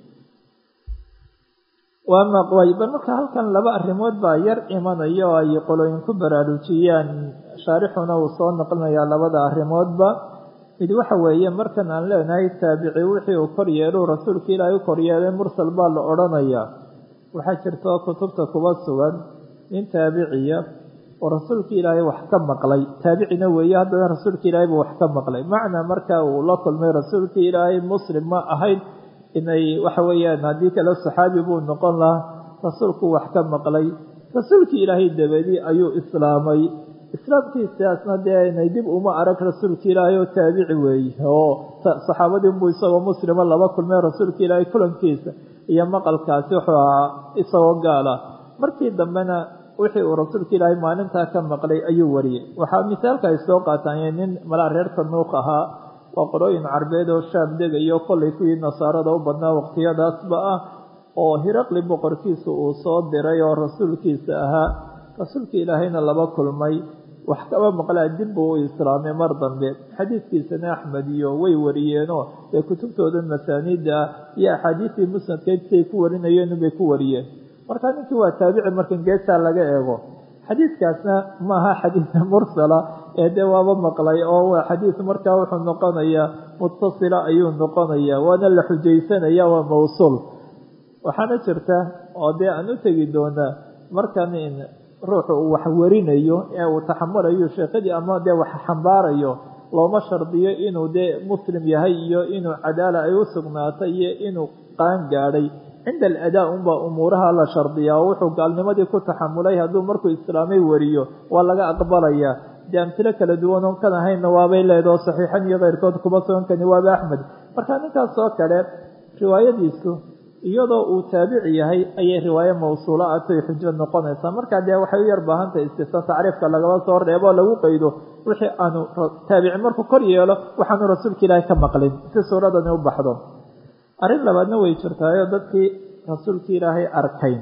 bal marka halkan laba arrimood baa yar imanaya oo ay qolooyin ku baraarujiyaan shaarixuna uu soo naqlinayaa labada arrimoodba mid waxa weeye markan aan leenahay taabici wixii uu kor yeelu rasuulka ilaahay u kor yeelay mursal baa la odhanayaa waxaa jirta kutubta kuba sugan nin taabiciya oo rasuulka ilaahay wax ka maqlay taabicina weeye haddana rasuulka ilaahay buu wax ka maqlay macnaa marka uu la kulmay rasuulka ilaahay muslim ma ahayn inay waxa weeyaan haddii kale saxaabi buu noqon lahaa rasuulku wax ka maqlay rasuulkii ilaahay dabadii ayuu islaamay islaamkiisaasna dee inay dib uma arag rasuulka ilaahay oo taabici weeye oo saxaabadii unbuu isagoo muslima laba kulmay rasuulka ilaahay kulankiisa iyo maqalkaasi wuxuu ahaa isagoo gaala markii dambena wixii uu rasuulka ilaahay maalintaa ka maqlay ayuu wariyey waxaa misaalka ay soo qaataanye nin malaa reer tanuuq ahaa waa qolooyin carbeed oo shaam degayo kollay kuwii nasaarada u badnaa waqtiyadaasba ah oo hiraqli boqorkiisa uu soo diray oo rasuulkiisa ahaa rasuulka ilaahayna laba kulmay wax kaba maqlaa dib buu u islaamay mar dambe xadiidkiisana axmed iyo way wariyeenoo ee kutubtooda masaaniida ah iyo axaadiistii musnadkeed siay ku warinayeen bay ku wariyeen marka ninkii waa taabici markan geesaa laga eego xadiidkaasna maaha xadiid mursala ee dee waaba maqlay oo waa xadiid markaa wuxuu noqonayaa mutasila ayuu noqonayaa waana la xujaysanaya waa mawsuul waxaana jirta oo dee aan u tegi doonaa markan ruuxu uu wax warinayo ee uu taxamulayo sheekadii ama dee wax xambaarayo looma shardiyo inuu dee muslim yahay iyo inuu cadaala ay u sugnaatay iyo inuu qaan gaadhay cinda aladaa unbaa umuuraha la shardiyaa oo wuxuu gaalnimadii ku taxamulay hadduu markuu islaamay wariyo waa laga aqbalayaa dee amtilo kala duwan oon kan ahaynna waabay leedaho saxiixan iyo keyrkood kuma sugankani waaba axmed marka ninkaas oo kale riwaayadiisu iyadoo uu taabici yahay ayay riwaaye mawsuula atay xujo noqonaysaa markaa dee waxay u yar baahantahay istifta tacriifka lagaba soo reebo lagu qaydo wixii aanu taabici markuu kor yeelo waxaanu rasuulka ilaahay ka maqlin si suuradani u baxdo arrin labaadna way jirtaayo dadkii rasuulka ilaahay arkayn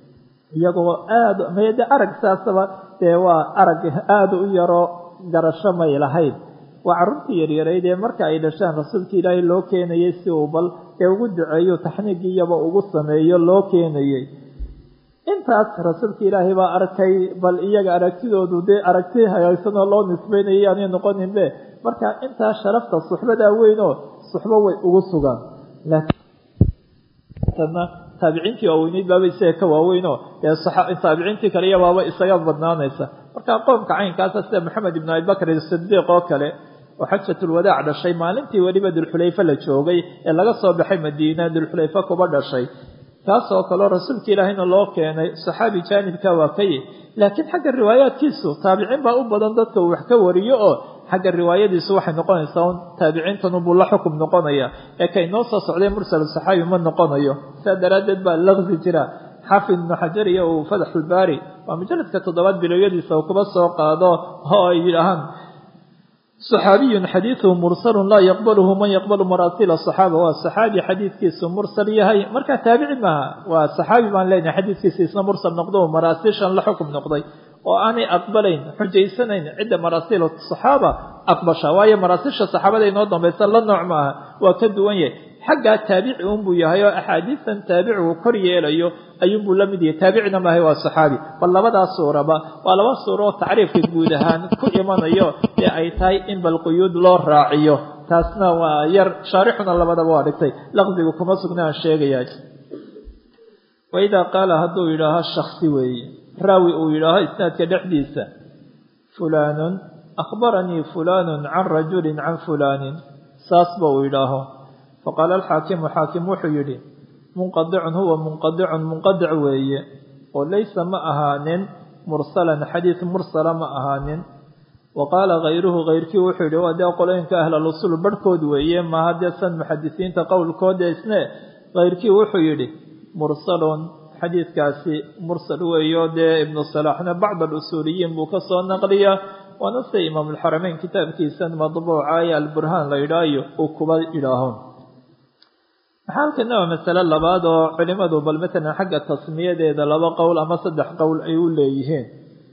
iyagoo aada made arag saasaba dee waa arag aada u yaroo garasho may lahayn waa carruurtii yaryarayd ee marka ay dhashaan rasuulka ilaahay loo keenayay si uu bal ee ugu duceeyo taxniigiyaba ugu sameeyo loo keenayey intaas rasuulka ilaahay baa arkay bal iyaga aragtidoodu dee aragti hagaagsanoo loo nisbeynayay aanay noqoninbe marka intaas sharafta suxbadaa weynoo suxbo way ugu sugaan laakiin taabiciintii waaweyneyd baaba isaga ka waaweynoo dee taabiciintii kale iyo baaba isaga badnaanaysa marka qoomka caynkaasa sida maxamed ibn abibakr sidiiq oo kale oo xajatulwadaac dhashay maalintii weliba dulxulayfe la joogay ee laga soo baxay madiina dulxulayfe kuba dhashay kaas oo kaleo rasuulka ilaahayna loo keenay saxaabi jaanibka waa kaye laakiin xagga riwaayaadkiisu taabiciin baa u badan dadka uu wax ka wariyo oo xagga riwaayadiisu waxay noqonaysaa un taabiciintanubuu la xukum noqonaya ee kay noo soo socday mursal saxaabi ma noqonayo saa daraaddeed baa laqsi jira xaafid ibnu xajar iyo uu fatxulbaari waa mujaladka toddobaad bilowyadiisa uu kuba soo qaado oo ay yidhaahaan صxaabiyun xadiiثhu mursalu laa yaqbalhu man yaqbalu maraasiil صaxaaba waa صaxaabi xadiidkiisu mursal yahay markaa taabici maaha waa صaxaabi baan leenahay xadiidkiisa isna mursal noqdo maraasiishan la xukum noqday oo aanay aqbalayn xujaysanayn cidda maraasiil صaxaaba aqbasha waayo maraasiisha saxaabada inoo dambaysa la nooc maaha waa ka duwan yahay xaggaa taabici unbuu yahay oo axaadiistan taabicigu kor yeelayo ayuunbuu la mid yahay taabicina maahay waa saxaabi bal labadaas suuraba waa laba suuro oo tacriifka guud ahaan ku imanayo ee ay tahay in bal quyuud loo raaciyo taasna waa yar shaarixuna labadaba waa dhigtay laqdigu kuma sugna aan sheegaya waidaa qaala hadduu yidhaaho shaksi weeye raawi uu yidhaaho isnaadka dhexdiisa fulaanun akhbaranii fulaanun can rajulin can fulaanin saasba uu yidhaaho faqaala alxaakimu xaakim wuxuu yidhi munqadicun huwa munqadicun munqadic weeye oo laysa ma ahaanin mursalan xadiid mursala ma ahaanin wa qaala hayruhu hayrkii wuxuu yidhi waa dee qolooyinka ahlalusul barhkood weeye maaha dee san muxadisiinta qowlkooda isne hayrkii wuxuu yidhi mursalun xadiidkaasi mursal weeyo dee ibnu salaaxna bacd alusuuliyiin buu ka soo naqliyaa waana se imaamulxarameyn kitaabkiisan madbuuca ee alburhaan la yidhaayo uu kuba yidhaaho maxaa halkana waa masale labaad oo culimadu bal matalan xagga tasmiyadeeda laba qowl ama saddex qowl ay u leeyihiin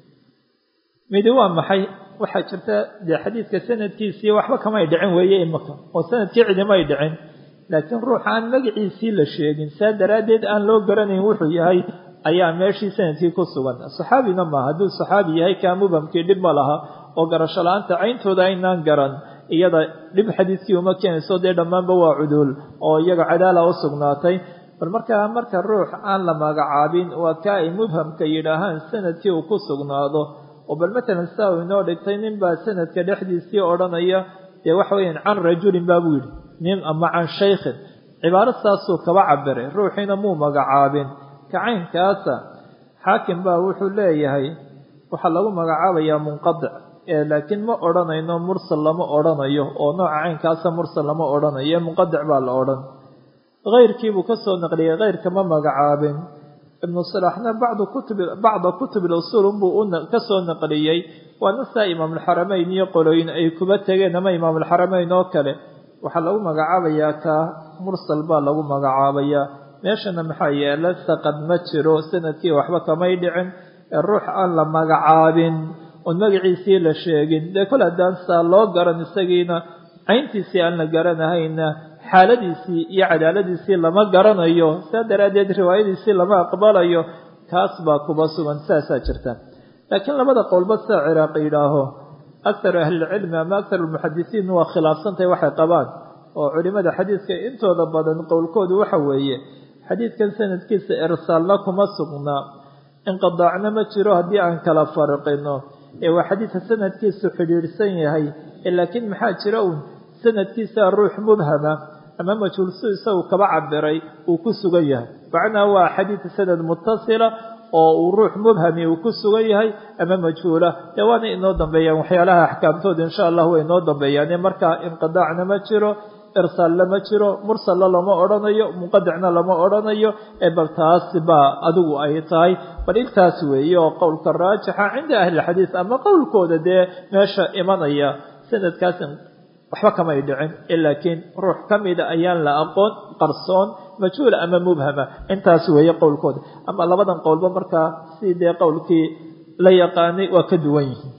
midi waa maxay waxaa jirta dee xadiidka sanadkiisii waxba kamay dhicin weeye imaka oo sanadkii cidimay dhicin laakiin ruux aan magaciisii la sheegin saa daraaddeed aan loo garanayn wuxuu yahay ayaa meeshii sanadkii ku sugan saxaabina maaha hadduu saxaabi yahay kaa mubhamkii dhib ma laha oo garasho la-aanta cayntooda aynaan garan iyada dhib xadiidkii uma keenayso dee dhammaanba waa cuduul oo iyaga cadaala u sugnaatay bal markaa marka ruux aan la magacaabin waa kaa ay mubhamka yidhaahaan sanadkii uu ku sugnaado oo bal matalan sidaa uu inoo dhigtay nin baa sanadka dhexdiisii odhanaya dee waxa weeyaan can rajulin baa buu yidhi nin ama can shaykhin cibaaro saasuu kaba cabiray ruuxiina muu magacaabin kacaynkaasa xaakim baa wuxuu leeyahay waxaa lagu magacaabayaa munqadic laakiin ma odhanayno mursal lama odhanayo oo nooca caynkaasa mursal lama odhanayo munqadic baa la odhan keyrkiibuu ka soo naqliyey keyrka ma magacaabin ibnu salaaxna bacda kutubi bacda kutubi usuul unbuu ka soo naqliyey waana saa imaamulxarameyn iyo qolooyin ay kuba tegeen ama imaamulxarameyn oo kale waxaa lagu magacaabayaa kaa mursal baa lagu magacaabayaa meeshana maxaa yeela saqad ma jiro sanadkii waxba kamay dhicin ee ruux aan la magacaabin oon magaciisii la sheegin dee kol haddaan saa loo garan isagiina cayntiisii aan la garanahayna xaaladiisii iyo cadaaladiisii lama garanayo saa daraaddeed riwaayadiisii lama aqbalayo kaas baa kuba sugan saasaa jirta laakiin labada qowlba saa ciraaq yidhaaho akharu ahlilcilmi ama akharu almuxadisiin waa khilaafsantahay waxay qabaan oo culimada xadiidka intooda badan qowlkoodu waxa weeye xadiidkan sanadkiisa irsaalna kuma sugnaa inqidaacna ma jiro haddii aan kala farqino ee waa xadiidka sanadkiisu xidhiidhsan yahay laakiin maxaa jira uun sanadkiisa ruux mubhama ama majhuulsu isagu kaba cabiray uu ku sugan yahay macnaa waa xadiid sanad mutasila oo uu ruux mubhami uu ku sugan yahay ama majhuula dee waana inoo dambeeyaan waxyaalaha axkaamtooda insha allah way inoo dambeeyaane markaa inqidaacna ma jiro irsaalna ma jiro mursalla lama odhanayo munqadicna lama odhanayo ee bal taas baa adigu ay tahay bal intaas weeye oo qowlka raajixa cinda ahlilxadiid ama qowlkooda dee meesha imanaya sanadkaas waxba kamay dhicin laakiin ruux ka mida ayaan la aqoon qarsoon majhuula ama mubhama intaas weeye qowlkooda ama labadan qowlba markaa si dee qowlkii la yaqaanay waa ka duwan yihiin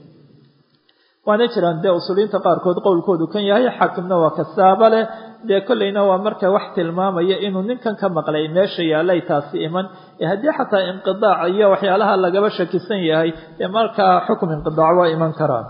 waana jiraan dee usuuliyiinta qaarkood qowlkoodu kan yahay xaakimna waa kasaaba leh dee kolleyna waa marka wax tilmaamaya inuu ninkan ka maqlay meesha yaallay taasi iman ee haddii xataa inqidaac iyo waxyaalaha lagaba shakisan yahay dee markaa xukum inqidaac waa iman karaan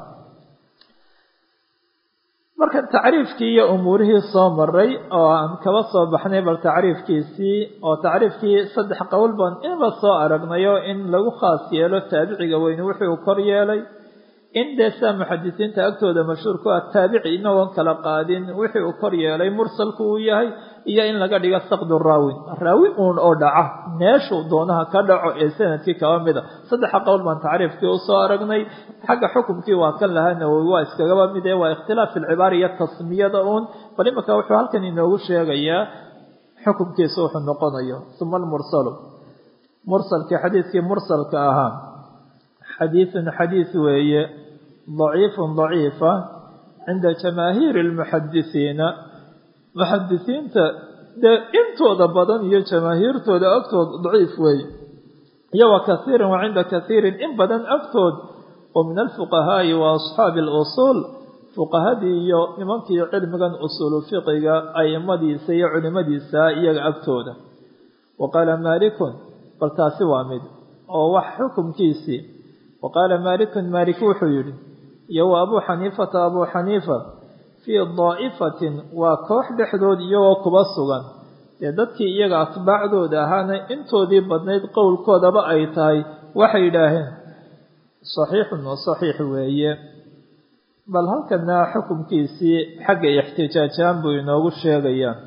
marka tacriifkii iyo umuurihii soo maray oo aan kaba soo baxnay bal tacriifkiisii oo tacriifkii saddex qowl baan inba soo aragnayo in lagu khaas yeelo taabiciga weyne wuxuu kor yeelay in dee saa muxadisiinta agtooda mashhuur ku ah taabici inagoon kala qaadin wixii uu kor yeelay mursalku uu yahay iyo in laga dhigo saqdu raawin raawi uun oo dhaca meeshuu doonaha ka dhaco ee sanadkii kaba mida saddexa qowl baan tacriifkii usoo aragnay xagga xukumkii waa kan lahaa nawowi waa iskagaba mid ee waa ikhtilaaf ilcibaara iyo tasmiyada uun bal imanka wuxuu halkan inoogu sheegayaa xukumkiisa wuxuu noqonayo uma almursalu mursalkii xadiidkii mursalka ahaa xadiidun xadiid weeye daciifun daciifa cinda jamaahiiri lmuxadisiina muxadisiinta dee intooda badan iyo jamaahiirtooda agtood daciif weeye iyo wa kaiirin wa cinda kaiirin in badan agtood oo min alfuqahaa'i wa asxaabi alusuul fuqahadii iyo nimankii cilmigan usuulu fiqiga aimadiisa iyo culimadiisa iyaga agtooda wa qaala maalikun bal taasi waa mid oo wax xukumkiisii wa qaala maalikun maalik wuxuu yidhi iyo wa abuu xaniifata abuu xaniifa fii daa'ifatin waa koox dhexdood iyagoo kuba sugan dee dadkii iyaga atbaacdooda ahaana intoodii badnayd qowlkoodaba ay tahay waxay yidhaaheen saxiixun wa saxiix weeye bal halkana xukumkiisii xagga ixtijaajaan buu inoogu sheegayaa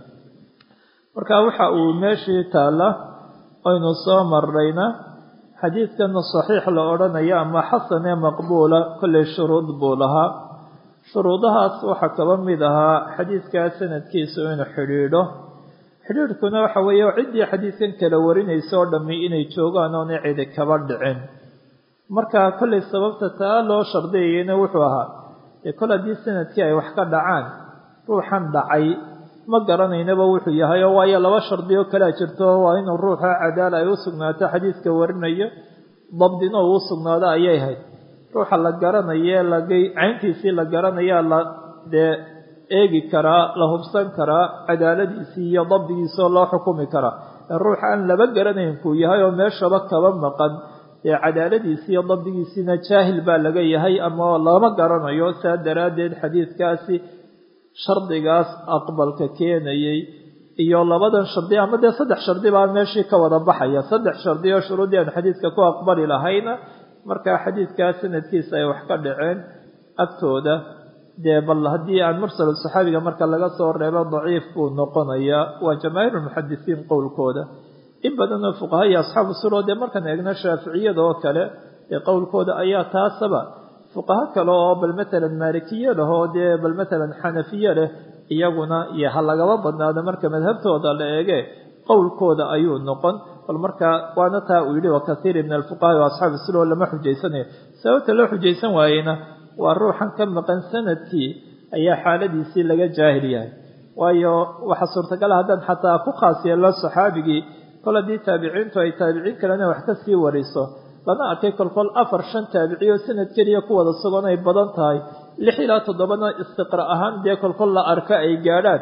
marka waxa uu meeshii taalla aynu soo marrayna xadiidkana saxiix la odhanayo ama xasan ee maqbuula kollay shuruud buu lahaa shuruudahaas waxaa kaba mid ahaa xadiidkaa sanadkiisu inuu xidhiidho xidhiidhkuna waxa weeye ciddii xadiidkan kala warinaysa oo dhammi inay joogaan oonay cidi kaba dhicin marka kollay sababta taa loo shardiyayana wuxuu ahaa dee kol haddii sanadkii ay wax ka dhacaan ruuxan dhacay ma garanaynaba wuxuu yahay oo waayo laba shardi oo kalea jirto waa inuu ruuxa cadaala ay u sugnaato xadiidka warinayo dabdina uu u sugnaado ayay hayd ruuxa la garanaye lagay cayntiisii la garanayaa la dee eegi karaa la hubsan karaa cadaaladiisii iyo dabdigiisoo loo xukumi karaa ruux aan laba garanayn kuu yahay oo meeshaba kaba maqan dee cadaaladiisii iyo dabdigiisiina jaahil baa laga yahay ama lama garanayo saa daraaddeed xadiidkaasi shardigaas aqbalka keenayay iyo labadan shardi ama dee saddex shardi baa meeshii ka wada baxaya saddex shardi oo shuruuddii aan xadiidka ku aqbali lahayna markaa xadiidkaa sanadkiisa ay wax ka dhaceen agtooda dee bal haddii aan mursal saxaabiga marka laga soo reebo daciif buu noqonayaa waa jamaahiirulmuxadisiin qowlkooda in badanoo fuqaha iyo asxaabu sulo dee markaan eegno shaaficiyada oo kale ee qowlkooda ayaa taasaba fuqaho kale oo bal matalan maalikiye leh oo dee bal matalan xanafiye leh iyaguna iyo ha lagaba badnaado marka madhabtooda la eege qowlkooda ayuu noqon bal marka waana taa uu yidhi wa kaiiri min alfuqaha wa asxaabi sulo lama xujaysanayo sababta loo xujaysan waayeyna waa ruuxan ka maqan sanadkii ayaa xaaladiisii laga jaahil yahay waayo waxaa suurtagala haddaan xataa ku khaas yeello saxaabigii kol haddii taabiciintu ay taabiciin kalena wax ka sii wariso lana arkay kolkol afar shan taabiciyo sanad keliya ku wada sugan ay badan tahay lix ilaa toddobana istiqra ahaan dee kolkol la arka ay gaadhaan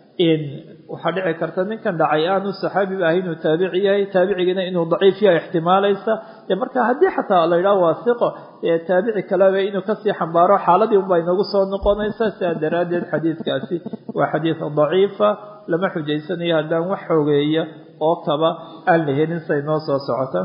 waxaa dhici karta ninkan dhacay aanu saxaabiba ahay inuu taabici yahay taabicigiina inuu daciif yahay ixtimaalaysa dee marka haddii xataa la yidhaho waasiqo ee taabici kaleba inuu kasii xambaaro xaaladii unbaa inagu soo noqonaysa sidaa daraaddeed xadiidkaasi waa xadiid daciifa lama xujaysanayo haddaan wax xogeeya oo kaba aan la helin say noo soo socota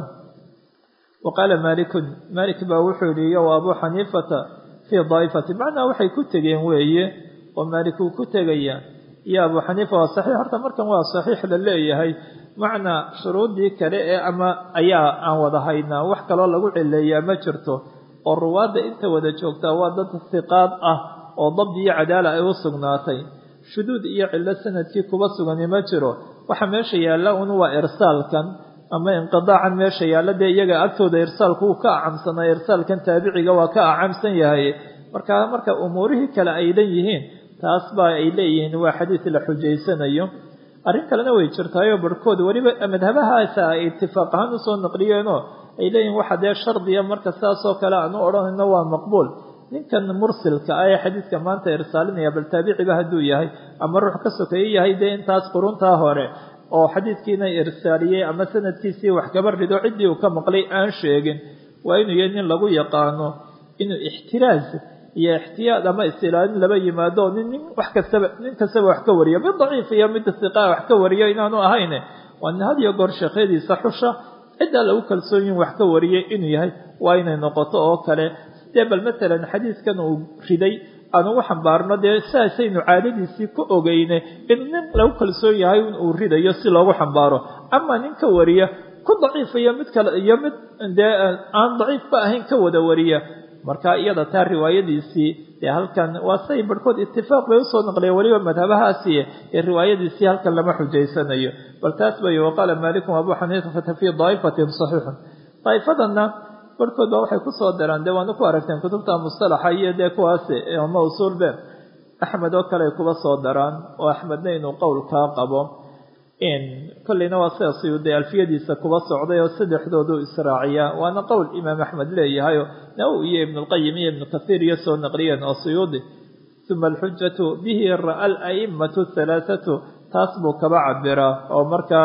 wa qaala maalikun maalik baa wuxuu yihi iyo wa abuu xaniifata fii daa'ifati macnaa waxay ku tegeen weeye oo maalik uu ku tegaya iyo abuu xaniifa waa saxiix horta markan waa saxiix la leeyahay macnaa shuruuddii kale ee ama ayaa aan wada haynaa wax kaloo lagu cileeyaa ma jirto oo ruwaadda inta wada joogtaa waa dad hiqaad ah oo dabdi iyo cadaala ay u sugnaatay shuduud iyo cillo sanadkii kuba sugani ma jiro waxa meesha yaalla un waa irsaalkan ama inqidaacan meesha yaalla dee iyaga agtooda irsaalku uu ka acamsanaa irsaalkan taabiciga waa ka acamsan yahay marka marka umuurihii kale ay dhan yihiin taas baa ay leeyihiin waa xadiis la xujaysanayo arrin kalena way jirtaayoo barhkood weliba madhabahaasa ay itifaaq ahaan usoo naqliyeenoo ay leeyihin waxa dee shardiya marka saasoo kale aan u odhanayno waa maqbuul ninkan mursilka ah ee xadiidka maanta irsaalinaya bal taabiciba hadduu yahay ama ruux ka sokeeye yahay dee intaas quruntaa hore oo xadiidkiina irsaaliyey ama sanadkiisii wax kaba rido ciddii uu ka maqlay aan sheegin waa inuu yahay nin lagu yaqaano inuu ixtiraaz iyo ixtiyaad ama istilaalin laba yimaado nin nin wax kastaba nin kastaba wax ka wariyo mid daciif iyo mid siqaa wax ka wariyo inaanu ahayne waa nin had iyo goor sheekhadiisa xusha ciddaa lagu kalsoon yihin wax ka wariyay inuu yahay waa inay noqoto oo kale dee bal matalan xadiiskan uu riday aan ugu xambaarno dee saasaynu caadadiisii ka ogeyne in nin lagu kalsoon yahay in uu ridayo si loogu xambaaro ama nin ka wariya ku daciif iyo mid kale iyo mid dee aan daciifba ahayn ka wada wariya marka iyada taa riwaayadiisii dee halkan waa say barhkood itifaaq bay usoo naqliya weliba madhabahaasi ee riwaayadiisii halkan lama xujaysanayo bal taas bay waqaala maalikum abu xaniifata fii daa'ifatin saxiixun daa'ifadanna barhkood baa waxay kusoo daraan dee waana ku aragteen kutubta mustalaxa iyo dee kuwaasi ama usuulbe axmed oo kale ay kuba soo daraan oo axmedna inuu qowlkaa qabo kolleyna waa sida suyuudi alfiyadiisa kuba socday oo saddexdoodu israaciya waana qowl imaam axmed leeyahayo nawowi iyo ibnulqayim iyo ibnu kathiir iyo soo naqliyeen oo suyuudi uma alxujatu bihi ra'a ala'immatu halaathatu taas buu kaba cabiraa oo markaa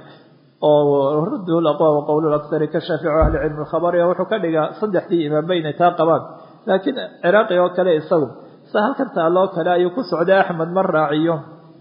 oo rudduhu laqwa wa qowlu laksari ka shaafici ahli cilmi lkhabari wuxuu ka dhigaa saddexdii imaamba inay taa qabaan laakiin ciraaqi oo kale isagu sa halkan taaloo kale ayuu ku socday axmed ma raaciyo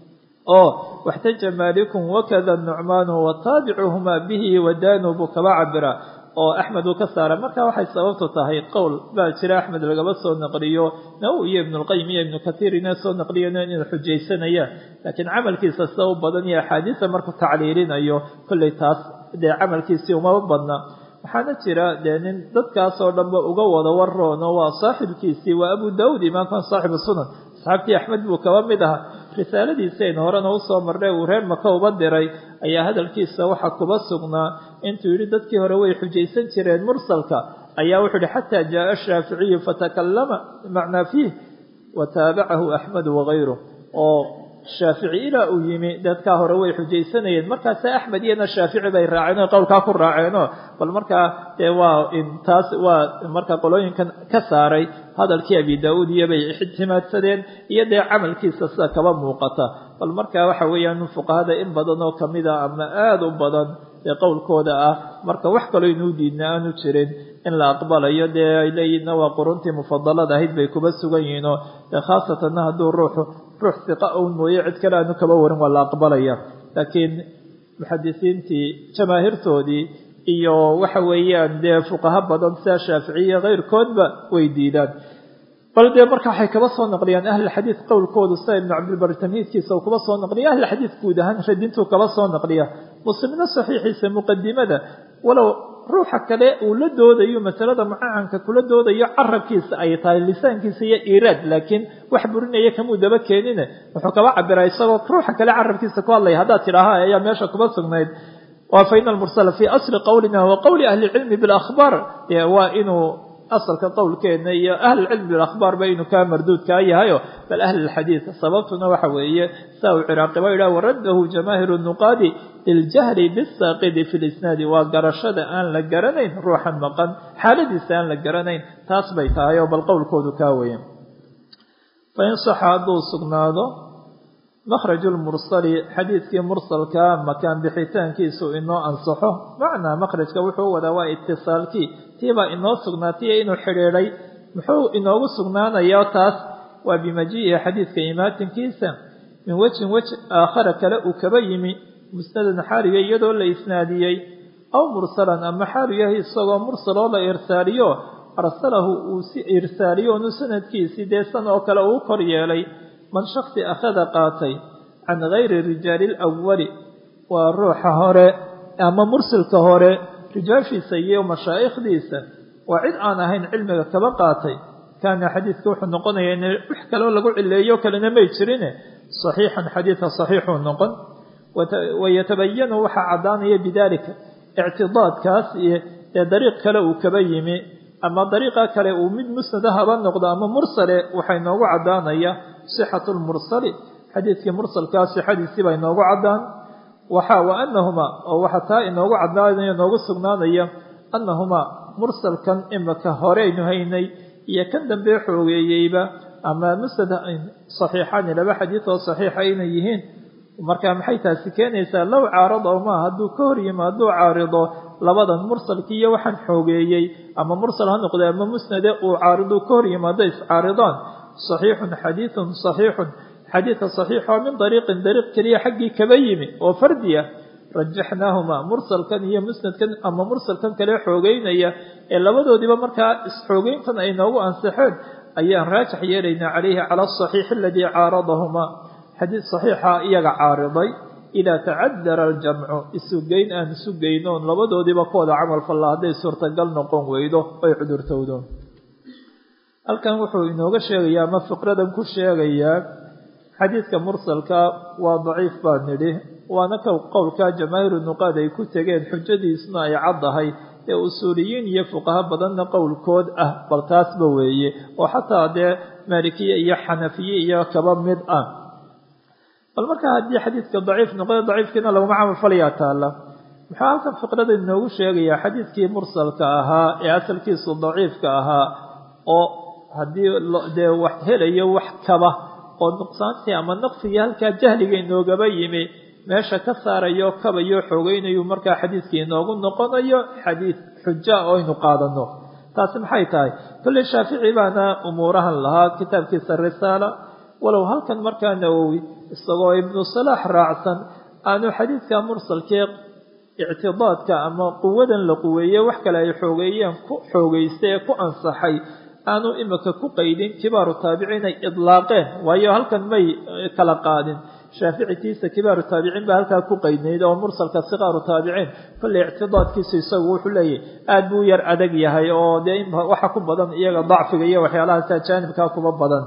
oo waxtaja malikun wakada nucmaanu wataabicuhumaa bihi wadaanu buu kaba cabiraa oo axmed uu ka saara marka waxay sababtu tahay qowl baa jira axmed lagaba soo naqliyo nawowi iyo ibnulqayim iyo ibnu kathiir ina soo naqliyan inay xujaysanayaan laakiin camalkiisa sida u badan iyo axaadiisa markuu tacliilinayo kolley taas dee camalkiisii umaba badna waxaana jira dee nin dadkaasoo dhanba uga wada waroono waa saaxibkiisii waa abu daawuud imaamkan saaxibu sunan asxaabtii axmed buu kaba mid ahaa risaaladiisayn horena usoo marnay uu reer maka uba diray ayaa hadalkiisa waxaa kuba sugnaa intuu yidhi dadkii hore way xujaysan jireen mursalka ayaa wuxuu yihi xataa jaaa ashaaficiyu fatakallama macnaa fiih wa taabacahu axmedu wagayruh oo shaafici ilaa uu yimi dadkaa hore way xujaysanayeen markaase axmed iyana shaafici bay raaceen o qowlkaa ku raaceeno bal markaa dee waa taas waa markaa qolooyinkan ka saaray hadalkii abi daa-uud iyo bay ixtimaadsadeen iyo dee camalkiisa sida kaba muuqata bal markaa waxa weeyaan fuqahada in badan oo kamid a ama aada u badan ee qowlkooda ah marka wax kaloo inuu diidna aanu jirin in la aqbalayo dee ay leeyihinna waa quruntii mufadalada ahayd bay kuba sugan yihiinoo dee khaasatanna hadduu ruuxu ruux siqa un mooye cid kale aanu kaba warin waa la aqbalaya laakiin muxadisiintii jamaahiirtoodii iyo waxa weeyaan dee fuqaho badan sida shaaficiya keyrkoodba way diidaan bal dee marka waxay kaba soo naqliyaan ahlulxadiid qowlkoodu sida ibnu cabdilbari tamhiidkiisa uu kaba soo naqliya ahlulxadiid guud ahaan radintuu kaba soo naqliya muslimna saxiixiisa muqadimada walow ruuxa kale uu la doodayo masalada mucacanka kula doodayo carabkiisa ay tahay lisaankiisa iyo iraad laakiin wax burinaya kamuu daba keenine wuxuu kaba cabiraa isagoo ruuxa kale carabkiisa ku hadlaya haddaad tidhaaha ayaa meesha kuba sugnayd waa fa ina almursala fii asli qowlina wa qowli ahli lcilmi bilakhbaar waa inuu asalka qowlkeena iyo ahlulcilmi bilakhbaar ba inuu kaa marduudkaa yahayo bal ahlilxadiid sababtuna waxa weeye saa uu ciraaqiba yidhah waraddahu jamaahiru nuqaadi liljahli bisaaqidi fi lisnaadi waa garashada aan la garanayn ruuxan maqan xaaladiisa aan la garanayn taas bay tahay oo bal qowlkoodu kaa weya fain saxa hadduu sugnaado makhraju lmursali xadiidkii mursalka makaan bixitaankiisu inoo ansaxo macnaa makhrajka wuxuu wadaa waa itisaalkii tiibaa inoo sugnaatiyo inuu xidhiidhay muxuu inoogu sugnaanayaa taas waa bimajii'i xadiidka imaatinkiisa min wejin wej aakhara kale uu kaba yimi musnadan xaaliga iyadoo la isnaadiyey aw mursalan ama xaalu yahay isagoo mursaloo la irsaaliyo arsalahu uu si irsaaliyo onu sanadkiisii dee san oo kale uu kor yeelay man shaksi akhada qaatay can gayri rijaali alawali waa ruuxa hore ama mursilka hore rijaashiisa iyo mashaa'ikhdiisa waa cid aan ahayn cilmiga kaba qaatay kaana xadiidka wuxuu noqonaya in wax kaloo lagu cileeyo kalena may jirine saxiixan xadiidka saxiixuu noqon wayatabayanu waxaa caddaanaya bidalika ictidaadkaas ee dariiq kale uu kaba yimi ama dariiqa kale uu mid musnada haba noqdo ama mursale waxaa inoogu caddaanaya sixatu lmursali xadiidkii mursalkaa sixadiisii baa inoogu caddaan waxa wa anahumaa oo waxaa taa inoogu caddaanaya inoogu sugnaanaya annahumaa mursalkan imika horeynu haynay iyo kan dambe xoogeeyeyba ama musnad saxiixaani laba xadiid oo saxiixa inay yihiin marka maxay taasi keenaysaa low caarada ma hadduu ka hor yimi hadduu caarido labadan mursalkii iyo waxaan xoogeeyey ama mursal ha noqde ama musnade uu caaridu ka hor yimi hadday iscaaridaan saxiixun xadiidun saxiixun xadiidka saxiixoo min dariiqin dariiq keliya xaggii kaba yimi oo fardi ah rajaxnaahuma mursalkan iyo musnadkan ama mursalkan kale xoogeynaya ee labadoodiiba markaa isxoogeyntan ay noogu ansixeen ayaan raajix yeelaynaa calayhi cala asaxiixi aladii caaradahumaa xadiid saxiixa iyaga caariday idaa tacadara aljamcu isugeyn aan isu geynoon labadoodiiba ku wada camal falla hadday suurtagal noqon weydo oy cudurtowdo halkan wuxuu inooga sheegayaa ama fiqradan ku sheegayaa xadiidka mursalka waa daciif baa nidhi waana ka qowlka jamaahiru nuqaad ay ku tegeen xujadiisna ay caddahay ee usuuliyiin iyo fuqaho badanna qowlkood ah bal taasba weeye oo xataa dee maalikiye iyo xanafiye iyo kaba mid ah bal markaa haddii xadiidka daciif noqoy daciifkiina laguma camal falayaa taalla muxuu halkan fiqrada inoogu sheegayaa xadiidkii mursalka ahaa ee asalkiisu daciifka ahaa oo haddii dee wax helayo wax kaba oo nuqsaantii ama naqsigii halkaa jahliga inoogaba yimi meesha ka saarayo kabayo xoogeynayu markaa xadiidkii inoogu noqonayo xadiid xuja oo aynu qaadano taasi maxay tahay kolley shaafici baana umuurahan lahaa kitaabkiisa risaala walow halkan markaa nawowi isagoo ibnu salaax raacsan aanu xadiidka mursalkee ictidaadka ama quwadan la quweeye wax kale ay xoogeeyeen ku xoogeystay ee ku ansaxay aanu imika ku qaydin kibaaru taabiciin ay idlaaqeen waayo halkan may kala qaadin shaaficitiisa kibaaru taabiciin baa halkaa ku qaydnayd oo mursalka sikaaru taabiciin kolley ictidaadkiisu isagu wuxuu leeyahy aada buu yar adag yahay oo dee waxa ku badan iyaga dacfiga iyo waxyaalahaas ajaanibkaa kuba badan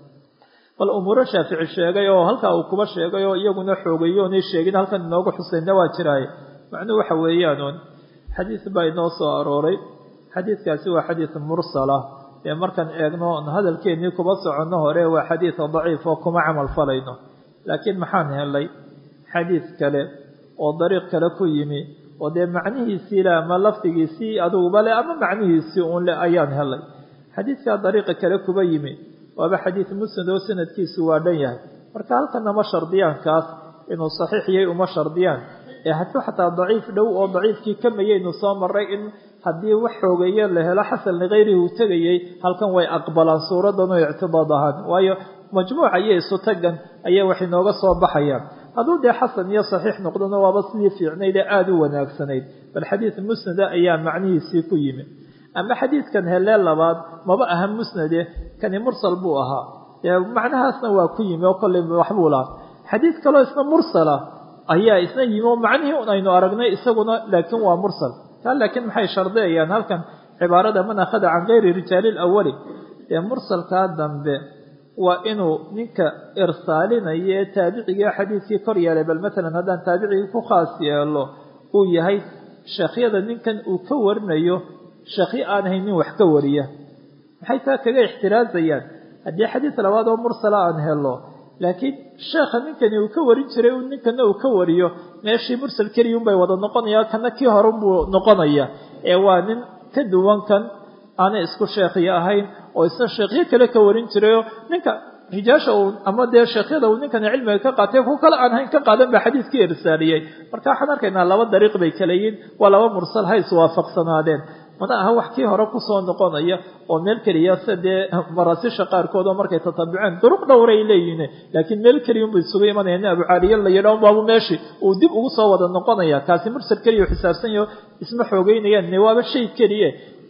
bal umuuro shaafici sheegay oo halkaa uu kuba sheegay oo iyaguna xoogeeyo onay sheegin halkan inoogu xusayna waa jiraaye macnuhu waxa weeyaanuun xadiis baa inoo soo arooray xadiidkaasi waa xadiis mursala ee markaan eegno hadalkeennii kuba soconno hore waa xadiid daciif oo kuma camal falayno laakiin maxaan helay xadiid kale oo dariiq kale ku yimi oo dee macnihiisii le ama lafdigiisii adiguba le ama macnihiisii uun le ayaan helay xadiidkaa dariiqa kale kuba yimi waaba xadiid musnad oo sanadkiisu waa dhan yahay marka halkana ma shardiyaan kaas inuu saxiix yahay uma shardiyaan ee hadduu xataa daciif dhow oo daciifkii kamayaynu soo maray in haddii wax xoogeeye la helo xasan likayrihi uu tegayey halkan way aqbalaan suuradan oo ictidaad ahaan waayo majmuuca iyo isu tagan ayaa wax inooga soo baxayaan hadduu dee xasan iyo saxiix noqdona waaba sidii fiicnayd ee aada u wanaagsanayd bal xadiid musnada ayaa macnihiisii ku yimi ama xadiidkan helee labaad maba aha musnade kani mursal buu ahaa macnahaasna waa ku yimi oo kolley waxbuu lahaa xadiid kaloo isna mursala ayaa isna yimi oo macnihii un aynu aragnay isaguna laakiin waa mursal taa laakiin maxay shardiyayaan halkan cibaarada man akhada can kayri rijaali lawali ee mursalkaa dambe waa inuu ninka irsaalinaya ee taabiciga xadiidkii kor yeelay bal matalan haddaan taabicigii ku khaas yeelo uu yahay sheekhyada ninkan uu ka warinayo sheekhyo aan ahayn nin wax ka wariya maxay taa kaga ixtiraazayaan haddii xadiid labaad oo mursala aan helo laakiin sheekha ninkani uu ka warin jiray ninkana uu ka wariyo meeshii mursal keliya unbay wada noqonaya kana kii horunbuu noqonaya ee waa nin ka duwan kan aanay isku sheekhyo ahayn oo isna sheekhyo kale ka warin jirayoo ninka rijaasha uu ama dee sheekhyada uu ninkani cilmiga ka qaatay ku kale aan hayn ka qaadan baa xadiidkii irsaaliyey marka waxaan arkaynaa laba dariiq bay kala yihin waa laba mursal ha iswaafaqsanaadeen mana aha wax kii hore kusoo noqonaya oo meel keliya se dee maraasisha qaarkood oo markay tatabuceen duruq dhowray leeyihiin laakiin meel keliya unba isugu imanaya nin abucaaliya la yidha unbaabu meeshii uu dib ugu soo wada noqonaya kaasi mursal keliya u xisaabsanyaho isma xoogeynayaan ne waaba shay keliye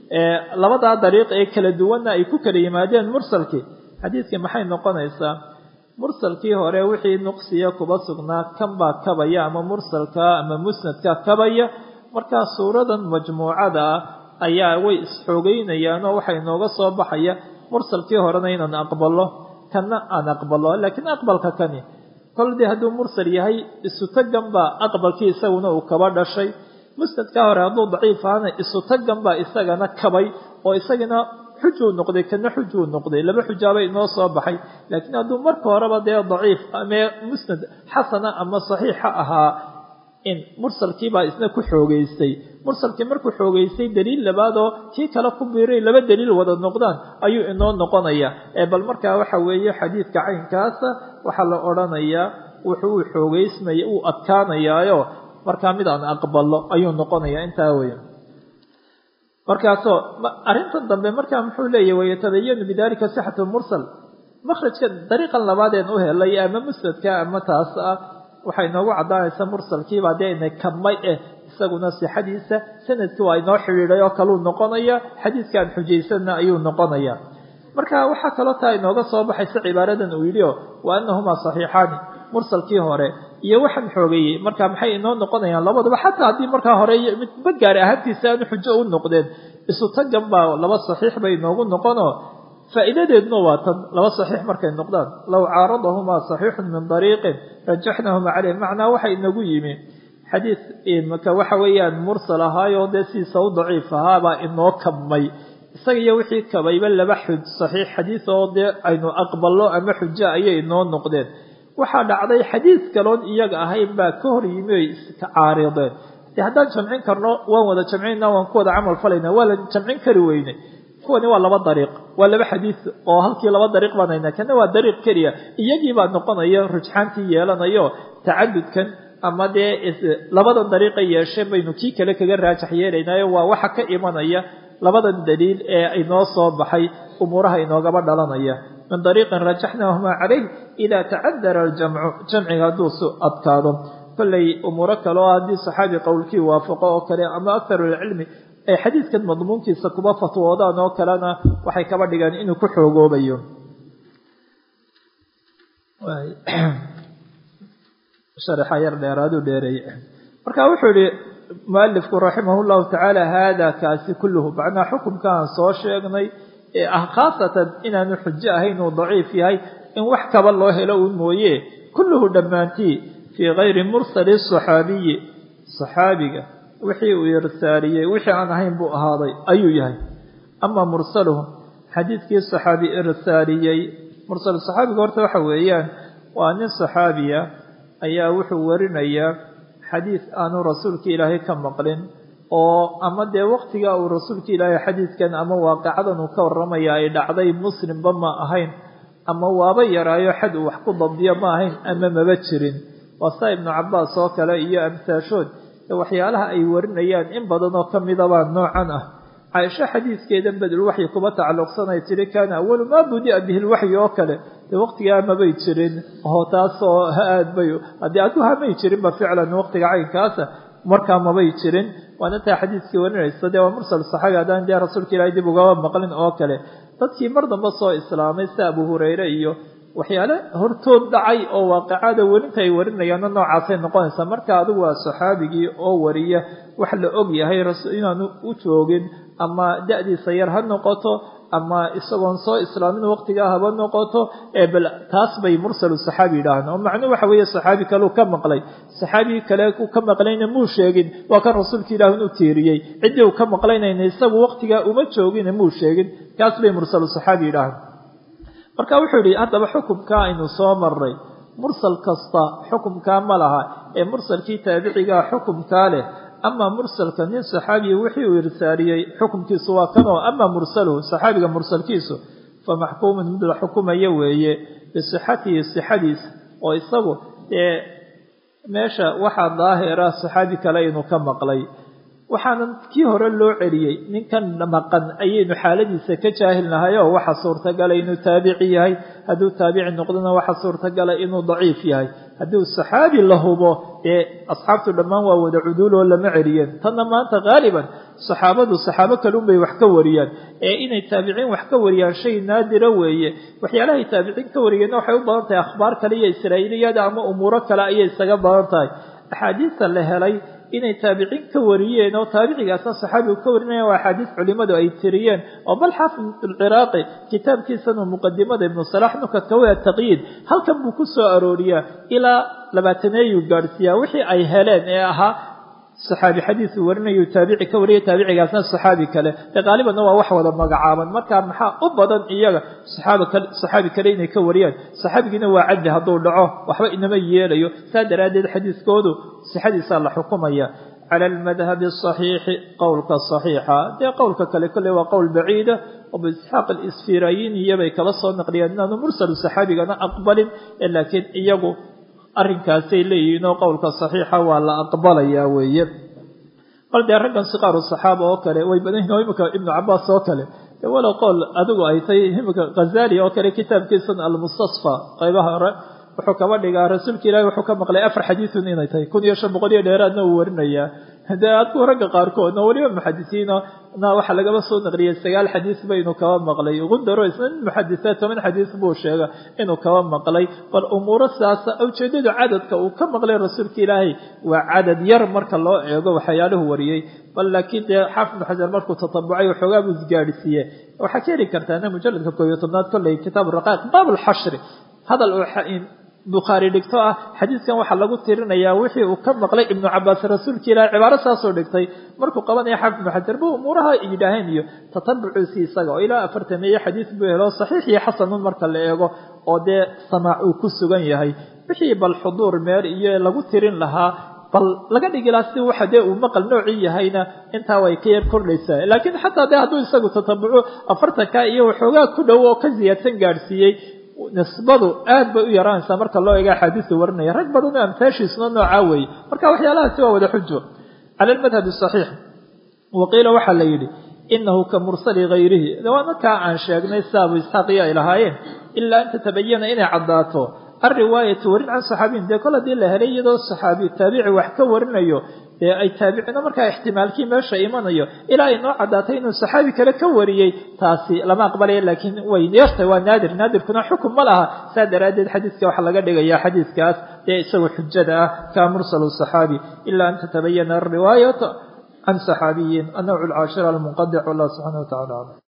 labadaa dariiq ee kala duwanna ay ku kala yimaadeen mursalkii xadiidkii maxay noqonaysaa mursalkii hore wixii nuqsiya kuba sugnaa kan baa kabaya ama mursalka ama musnadka kabaya markaa suuradan majmuucada ah ayaa way isxoogeynayaan oo waxaa inooga soo baxaya mursalkii horena inaan aqbalo kanna aan aqbalo laakiin aqbalka kani kol dee hadduu mursal yahay isu tagan baa aqbalkii isaguna uu kaba dhashay musnadkaa hore hadduu daciif ahana isu tagan baa isagana kabay oo isagana xujuu noqday kana xujuu noqday laba xujaabay inoo soo baxay laakiin hadduu marka horeba dee daciif ama musnad xasana ama saxiixa ahaa in mursalkiibaa isna ku xoogeystay mursalkii markuu xoogeystay daliil labaadoo kii kale ku biiray laba daliil wada noqdaan ayuu inoo noqonaya ee bal markaa waxa weeye xadiidka caynkaasa waxaa la odhanayaa wuxuu u xoogeysmaya uu adkaanayaayo markaa mid aan aqbalo ayuu noqonaya intaa weya markaasoo arrintan dambe markaa muxuu leeyahy wayatabayanu bidalika sixatu mursal makhrajka dariiqan labaadeen u helay ama musnadka ama taas ah waxay noogu caddaanaysa mursalkiibaa dee inay kabmay eh isaguna sixadiisa sanadkii waa inoo xidhiidhay oo kaluu noqonaya xadiidkaan xujaysanna ayuu noqonaya marka waxaa kaloo taa inooga soo baxaysa cibaaradan uu yidhi o wa anahumaa saxiixaani mursalkii hore iyo waxaan xoogeeyey marka maxay inoo noqonayaan labadaba xataa haddii markaa hore midba gaari ahaantiisa aanu xujo u noqdeen isu tagan baa laba saxiix bay inoogu noqonoo faa'iidadeeduna waa tan laba saxiix markay noqdaan low caaradahumaa saxiixun min dariiqin rajaxnahuma caleyh macnaa waxa inagu yimi xadiid imaka waxa weeyaan mursal ahaayoo dee sidiisa u daciif ahaabaa inoo kabmay isaga iyo wixii kabayba laba xuj saxiix xadiid oo dee aynu aqballo ama xujo ayay inoo noqdeen waxaa dhacday xadiid kaloon iyaga ahayn baa ka hor yimi oy iska caarideen de haddaan jamcin karno waan wada jamcinna waan ku wada camal falayna waa la jamcin kari weyne kuwani waa laba dariiq waa laba xadiid oo halkii laba dariiq baan haynaa kana waa dariiq keliya iyagii baa noqonaya rujxaantii yeelanayo tacadudkan ama dee labadan dariiqa yeesheen baynu kii kale kaga raajax yeelaynaayo waa waxa ka imanaya labadan daliil ee inoo soo baxay umuuraha inoogaba dhalanaya min dariiqin rajaxnahumaa calayh idaa tacadara aljamcu jamciga hadduu su adkaado kollay umuuro kale oo haddii saxaabi qowlkii waafaqo oo kale ama akharu lcilmi ay xadiidkan madmuunkiisa kuba fatwoodaan oo kalena waxay kaba dhigaan inuu ku xoogoobayo sharaxa yar dheeraaduu dheereeye marka wuxuu yihi mualifku raximah llahu tacaala haada kaasi kulluhu macnaa xukumkaan soo sheegnay ee ah khaasatan inaanu xujo ahayn uu daciif yahay in wax kaba loo helo uun mooye kulluhu dhammaantii fii kayri mursali saxaabiyi saxaabiga wixii uu irsaaliyey wixii aan ahayn buu ahaaday ayuu yahay ama mursaluhu xadiidkii saxaabi irsaaliyey mursal saxaabiga horta waxa weeyaan waa nin saxaabiya ayaa wuxuu warinayaa xadiid aanu rasuulka ilaahay ka maqlin oo ama dee waqtiga uu rasuulka ilaahay xadiidkan ama waaqicadan uu ka warramaya ay dhacday muslimba ma ahayn ama waaba yaraayo xad uu wax ku dabdiyo ma ahayn ama maba jirin waa saa ibnu cabaas oo kale iyo amsaashood waxyaalaha ay warinayaan in badan oo kamidabaa noocan ah caaisho xadiidkeedan badulwaxyi kuba tacalluqsanay tiri kaana awalu maa budia bihi lwaxyi oo kale dee waqtigaa mabay jirin oo taasoo aad bay haddii adu hamay jirinba ficlan waqtiga caynkaasa markaa mabay jirin waana taa xadiidkii warinaysa dee waa mursal saxaabi haddaan dee rasuulka ilaahay dib ugaba maqlin oo kale dadkii mar dambe soo islaamay sida abu hurayre iyo waxyaale hortood dhacay oo waaqicada werinta ay warinayaanna noocaasay noqonaysaa marka adigu waa saxaabigii oo wariya wax la og yahay inaanu u joogin ama da-diisa yar ha noqoto ama isagoon soo islaamin waqtigaa haba noqoto bal taas bay mursalu saxaabi yidhaahaan oo macnuu waxa weeye saxaabi kaleu ka maqlay saxaabigii kale u ka maqlayna muu sheegin waa kan rasuulka ilaahun u tiiriyey ciddii uu ka maqlaynayna isagu waqtigaa uma joogin muu sheegin kaas bay mursalu saxaabi yidhaahaan marka wuxuu yidhi haddaba xukumkaa aynu soo marray mursal kasta xukumkaa ma laha ee mursalkii taabicigaa xukumkaa leh ama mursalka nin saxaabiya wixii uu irsaaliyey xukumkiisu waa kanoo ama mursaluhu saxaabiga mursalkiisu fa maxkuumun mid la xukumaya weeye bisixatihi sixadiisa oo isagu dee meesha waxaa daahira saxaabi kale inuu ka maqlay waxaanan kii hore loo celiyey ninkan maqan ayaynu xaaladiisa ka jaahilnahay oo waxa suurtagala inuu taabici yahay hadduu taabici noqdona waxa suurtagala inuu daciif yahay hadduu saxaabi la hubo dee asxaabtu dhammaan waa wada cuduuloo lama celiyeen tanna maanta haaliban saxaabadu saxaabo kalun bay wax ka wariyaan ee inay taabiciin wax ka wariyaan shay naadira weeye waxyaalahay taabiciin ka wariyeenna waxay u badan tahay akhbaar kale iyo israa'iiliyada ama umuuro kale ayay isaga badan tahay axaadiista la helay inay taabiciin ka wariyeen oo taabicigaasna saxaabigu ka warinayaan waa axaadiis culimadu ay tiriyeen oo bal xaafid alciraaqi kitaabkiisanu muqadimada ibnu salax nukadka waa taqyiid halkan buu ku soo arooriyaa ilaa labaataneeyuu gaadhsiiyaa wixii ay heleen ee ahaa saxaabi xadiisu warinayu taabici ka wariyay taabicigaasna saxaabi kale ee qaalibanna waa wax wada magacaaban marka maxaa u badan iyaga saxaabi kale inay ka wariyaan saxaabigiina waa cadli hadduu dhaco waxba inama yeelayo saa daraaddeed xadiiskoodu sixadiisaa la xukumaya cala almadhabi asaxiixi qowlka saxiixa dee qowlka kale kolley waa qowl baciida abu isxaaq alisfirayini iyobay kala soo naqliyaan inaanu mursalu saxaabigana aqbalin laakiin iyagu arrinkaasay leeyihiin oo qowlka saxiixa waa la aqbalayaa weeye bal dee raggan siqaaru saxaaba oo kale way badan yihin oo imika ibnu cabaas oo kale de walow qowl adigu ay tay imika khazali oo kale kitaabkiisan almustasfa qaybaha hore wuxuu kaba dhigaa rasuulka ilaahi wuxuu ka maqlay afar xadiisun inay tahay kun iyo shan boqol iyo dheeraadna uu warinayaa dee adku ragga qaarkoodna weliba muxadisiino na waxaa lagaba soo naqliyay sagaal xadiis ba inuu kaba maqlay gundaro isna nin muxadisa toban xadiis buu sheega inuu kaba maqlay bal umuuro sidaasa ujeedada cadadka uu ka maqlay rasuulka ilaahay waa cadad yar marka loo eego waxyaaluhu wariyey bal laakiin dee xaafid ibnu xajar markuu tatabucay waxoogaa buu isgaadhsiiye waxaa ka heli kartaa mujaladka koob iyo tobnaad kolley kitaab raqaaq baab lxashri hadal bukhaari dhigto ah xadiiskan waxaa lagu tirinayaa wixii uu ka maqlay ibnu cabaas rasuulka ilahi cibaaro saasoo dhigtay markuu qabanaya xaafid ibnu xajar bu umuuraha yidhaaheen iyo tatabuciisi isaga oo ilaa afartameeye xadiis buu helo saxiix iyo xasanun marka la eego oo dee samaac uu ku sugan yahay wixii bal xuduur meer iyo lagu tirin lahaa bal laga dhigi laha si waxa dee uu maqal noocii yahayna intaa way ka yar kordhaysaa laakiin xataa dee hadduu isagu tatabuco afartanka iyo waxoogaa ku dhow oo ka ziyaadsan gaadhsiiyey nisbadu aad bay u yaraanaysaa marka loo eega axaadiista warinaya rag badan oo amtaashiisuna noocaa weeye marka waxyaalahaasi waa wada xujo cala almadhabi saxiix wa qiila waxaa la yidhi inahu ka mursali hayrihi waa markaa aan sheegnay sida abu isxaaq iyo ay lahaayeen ilaa an tatabayana inay caddaato alriwaayatu warin can saxaabiyin dee kol haddii la helay iyadoo saxaabi taabici wax ka warinayo dee ay taabicino markaa ixtimaalkii meesha imanayo ilaa ay noo caddaatay inuu saxaabi kale ka wariyey taasi lama aqbalaya laakiin way yartay waa naadir naadirkuna xukum ma laha saa daraaddeed xadiiska waxaa laga dhigaya xadiiskaas dee isagu xujada ah kaa mursalu saxaabi ilaa an tatabayana alriwaayatu can saxaabiyin annawcu alcaashira almunqadic wallah subxana wa tacala aclam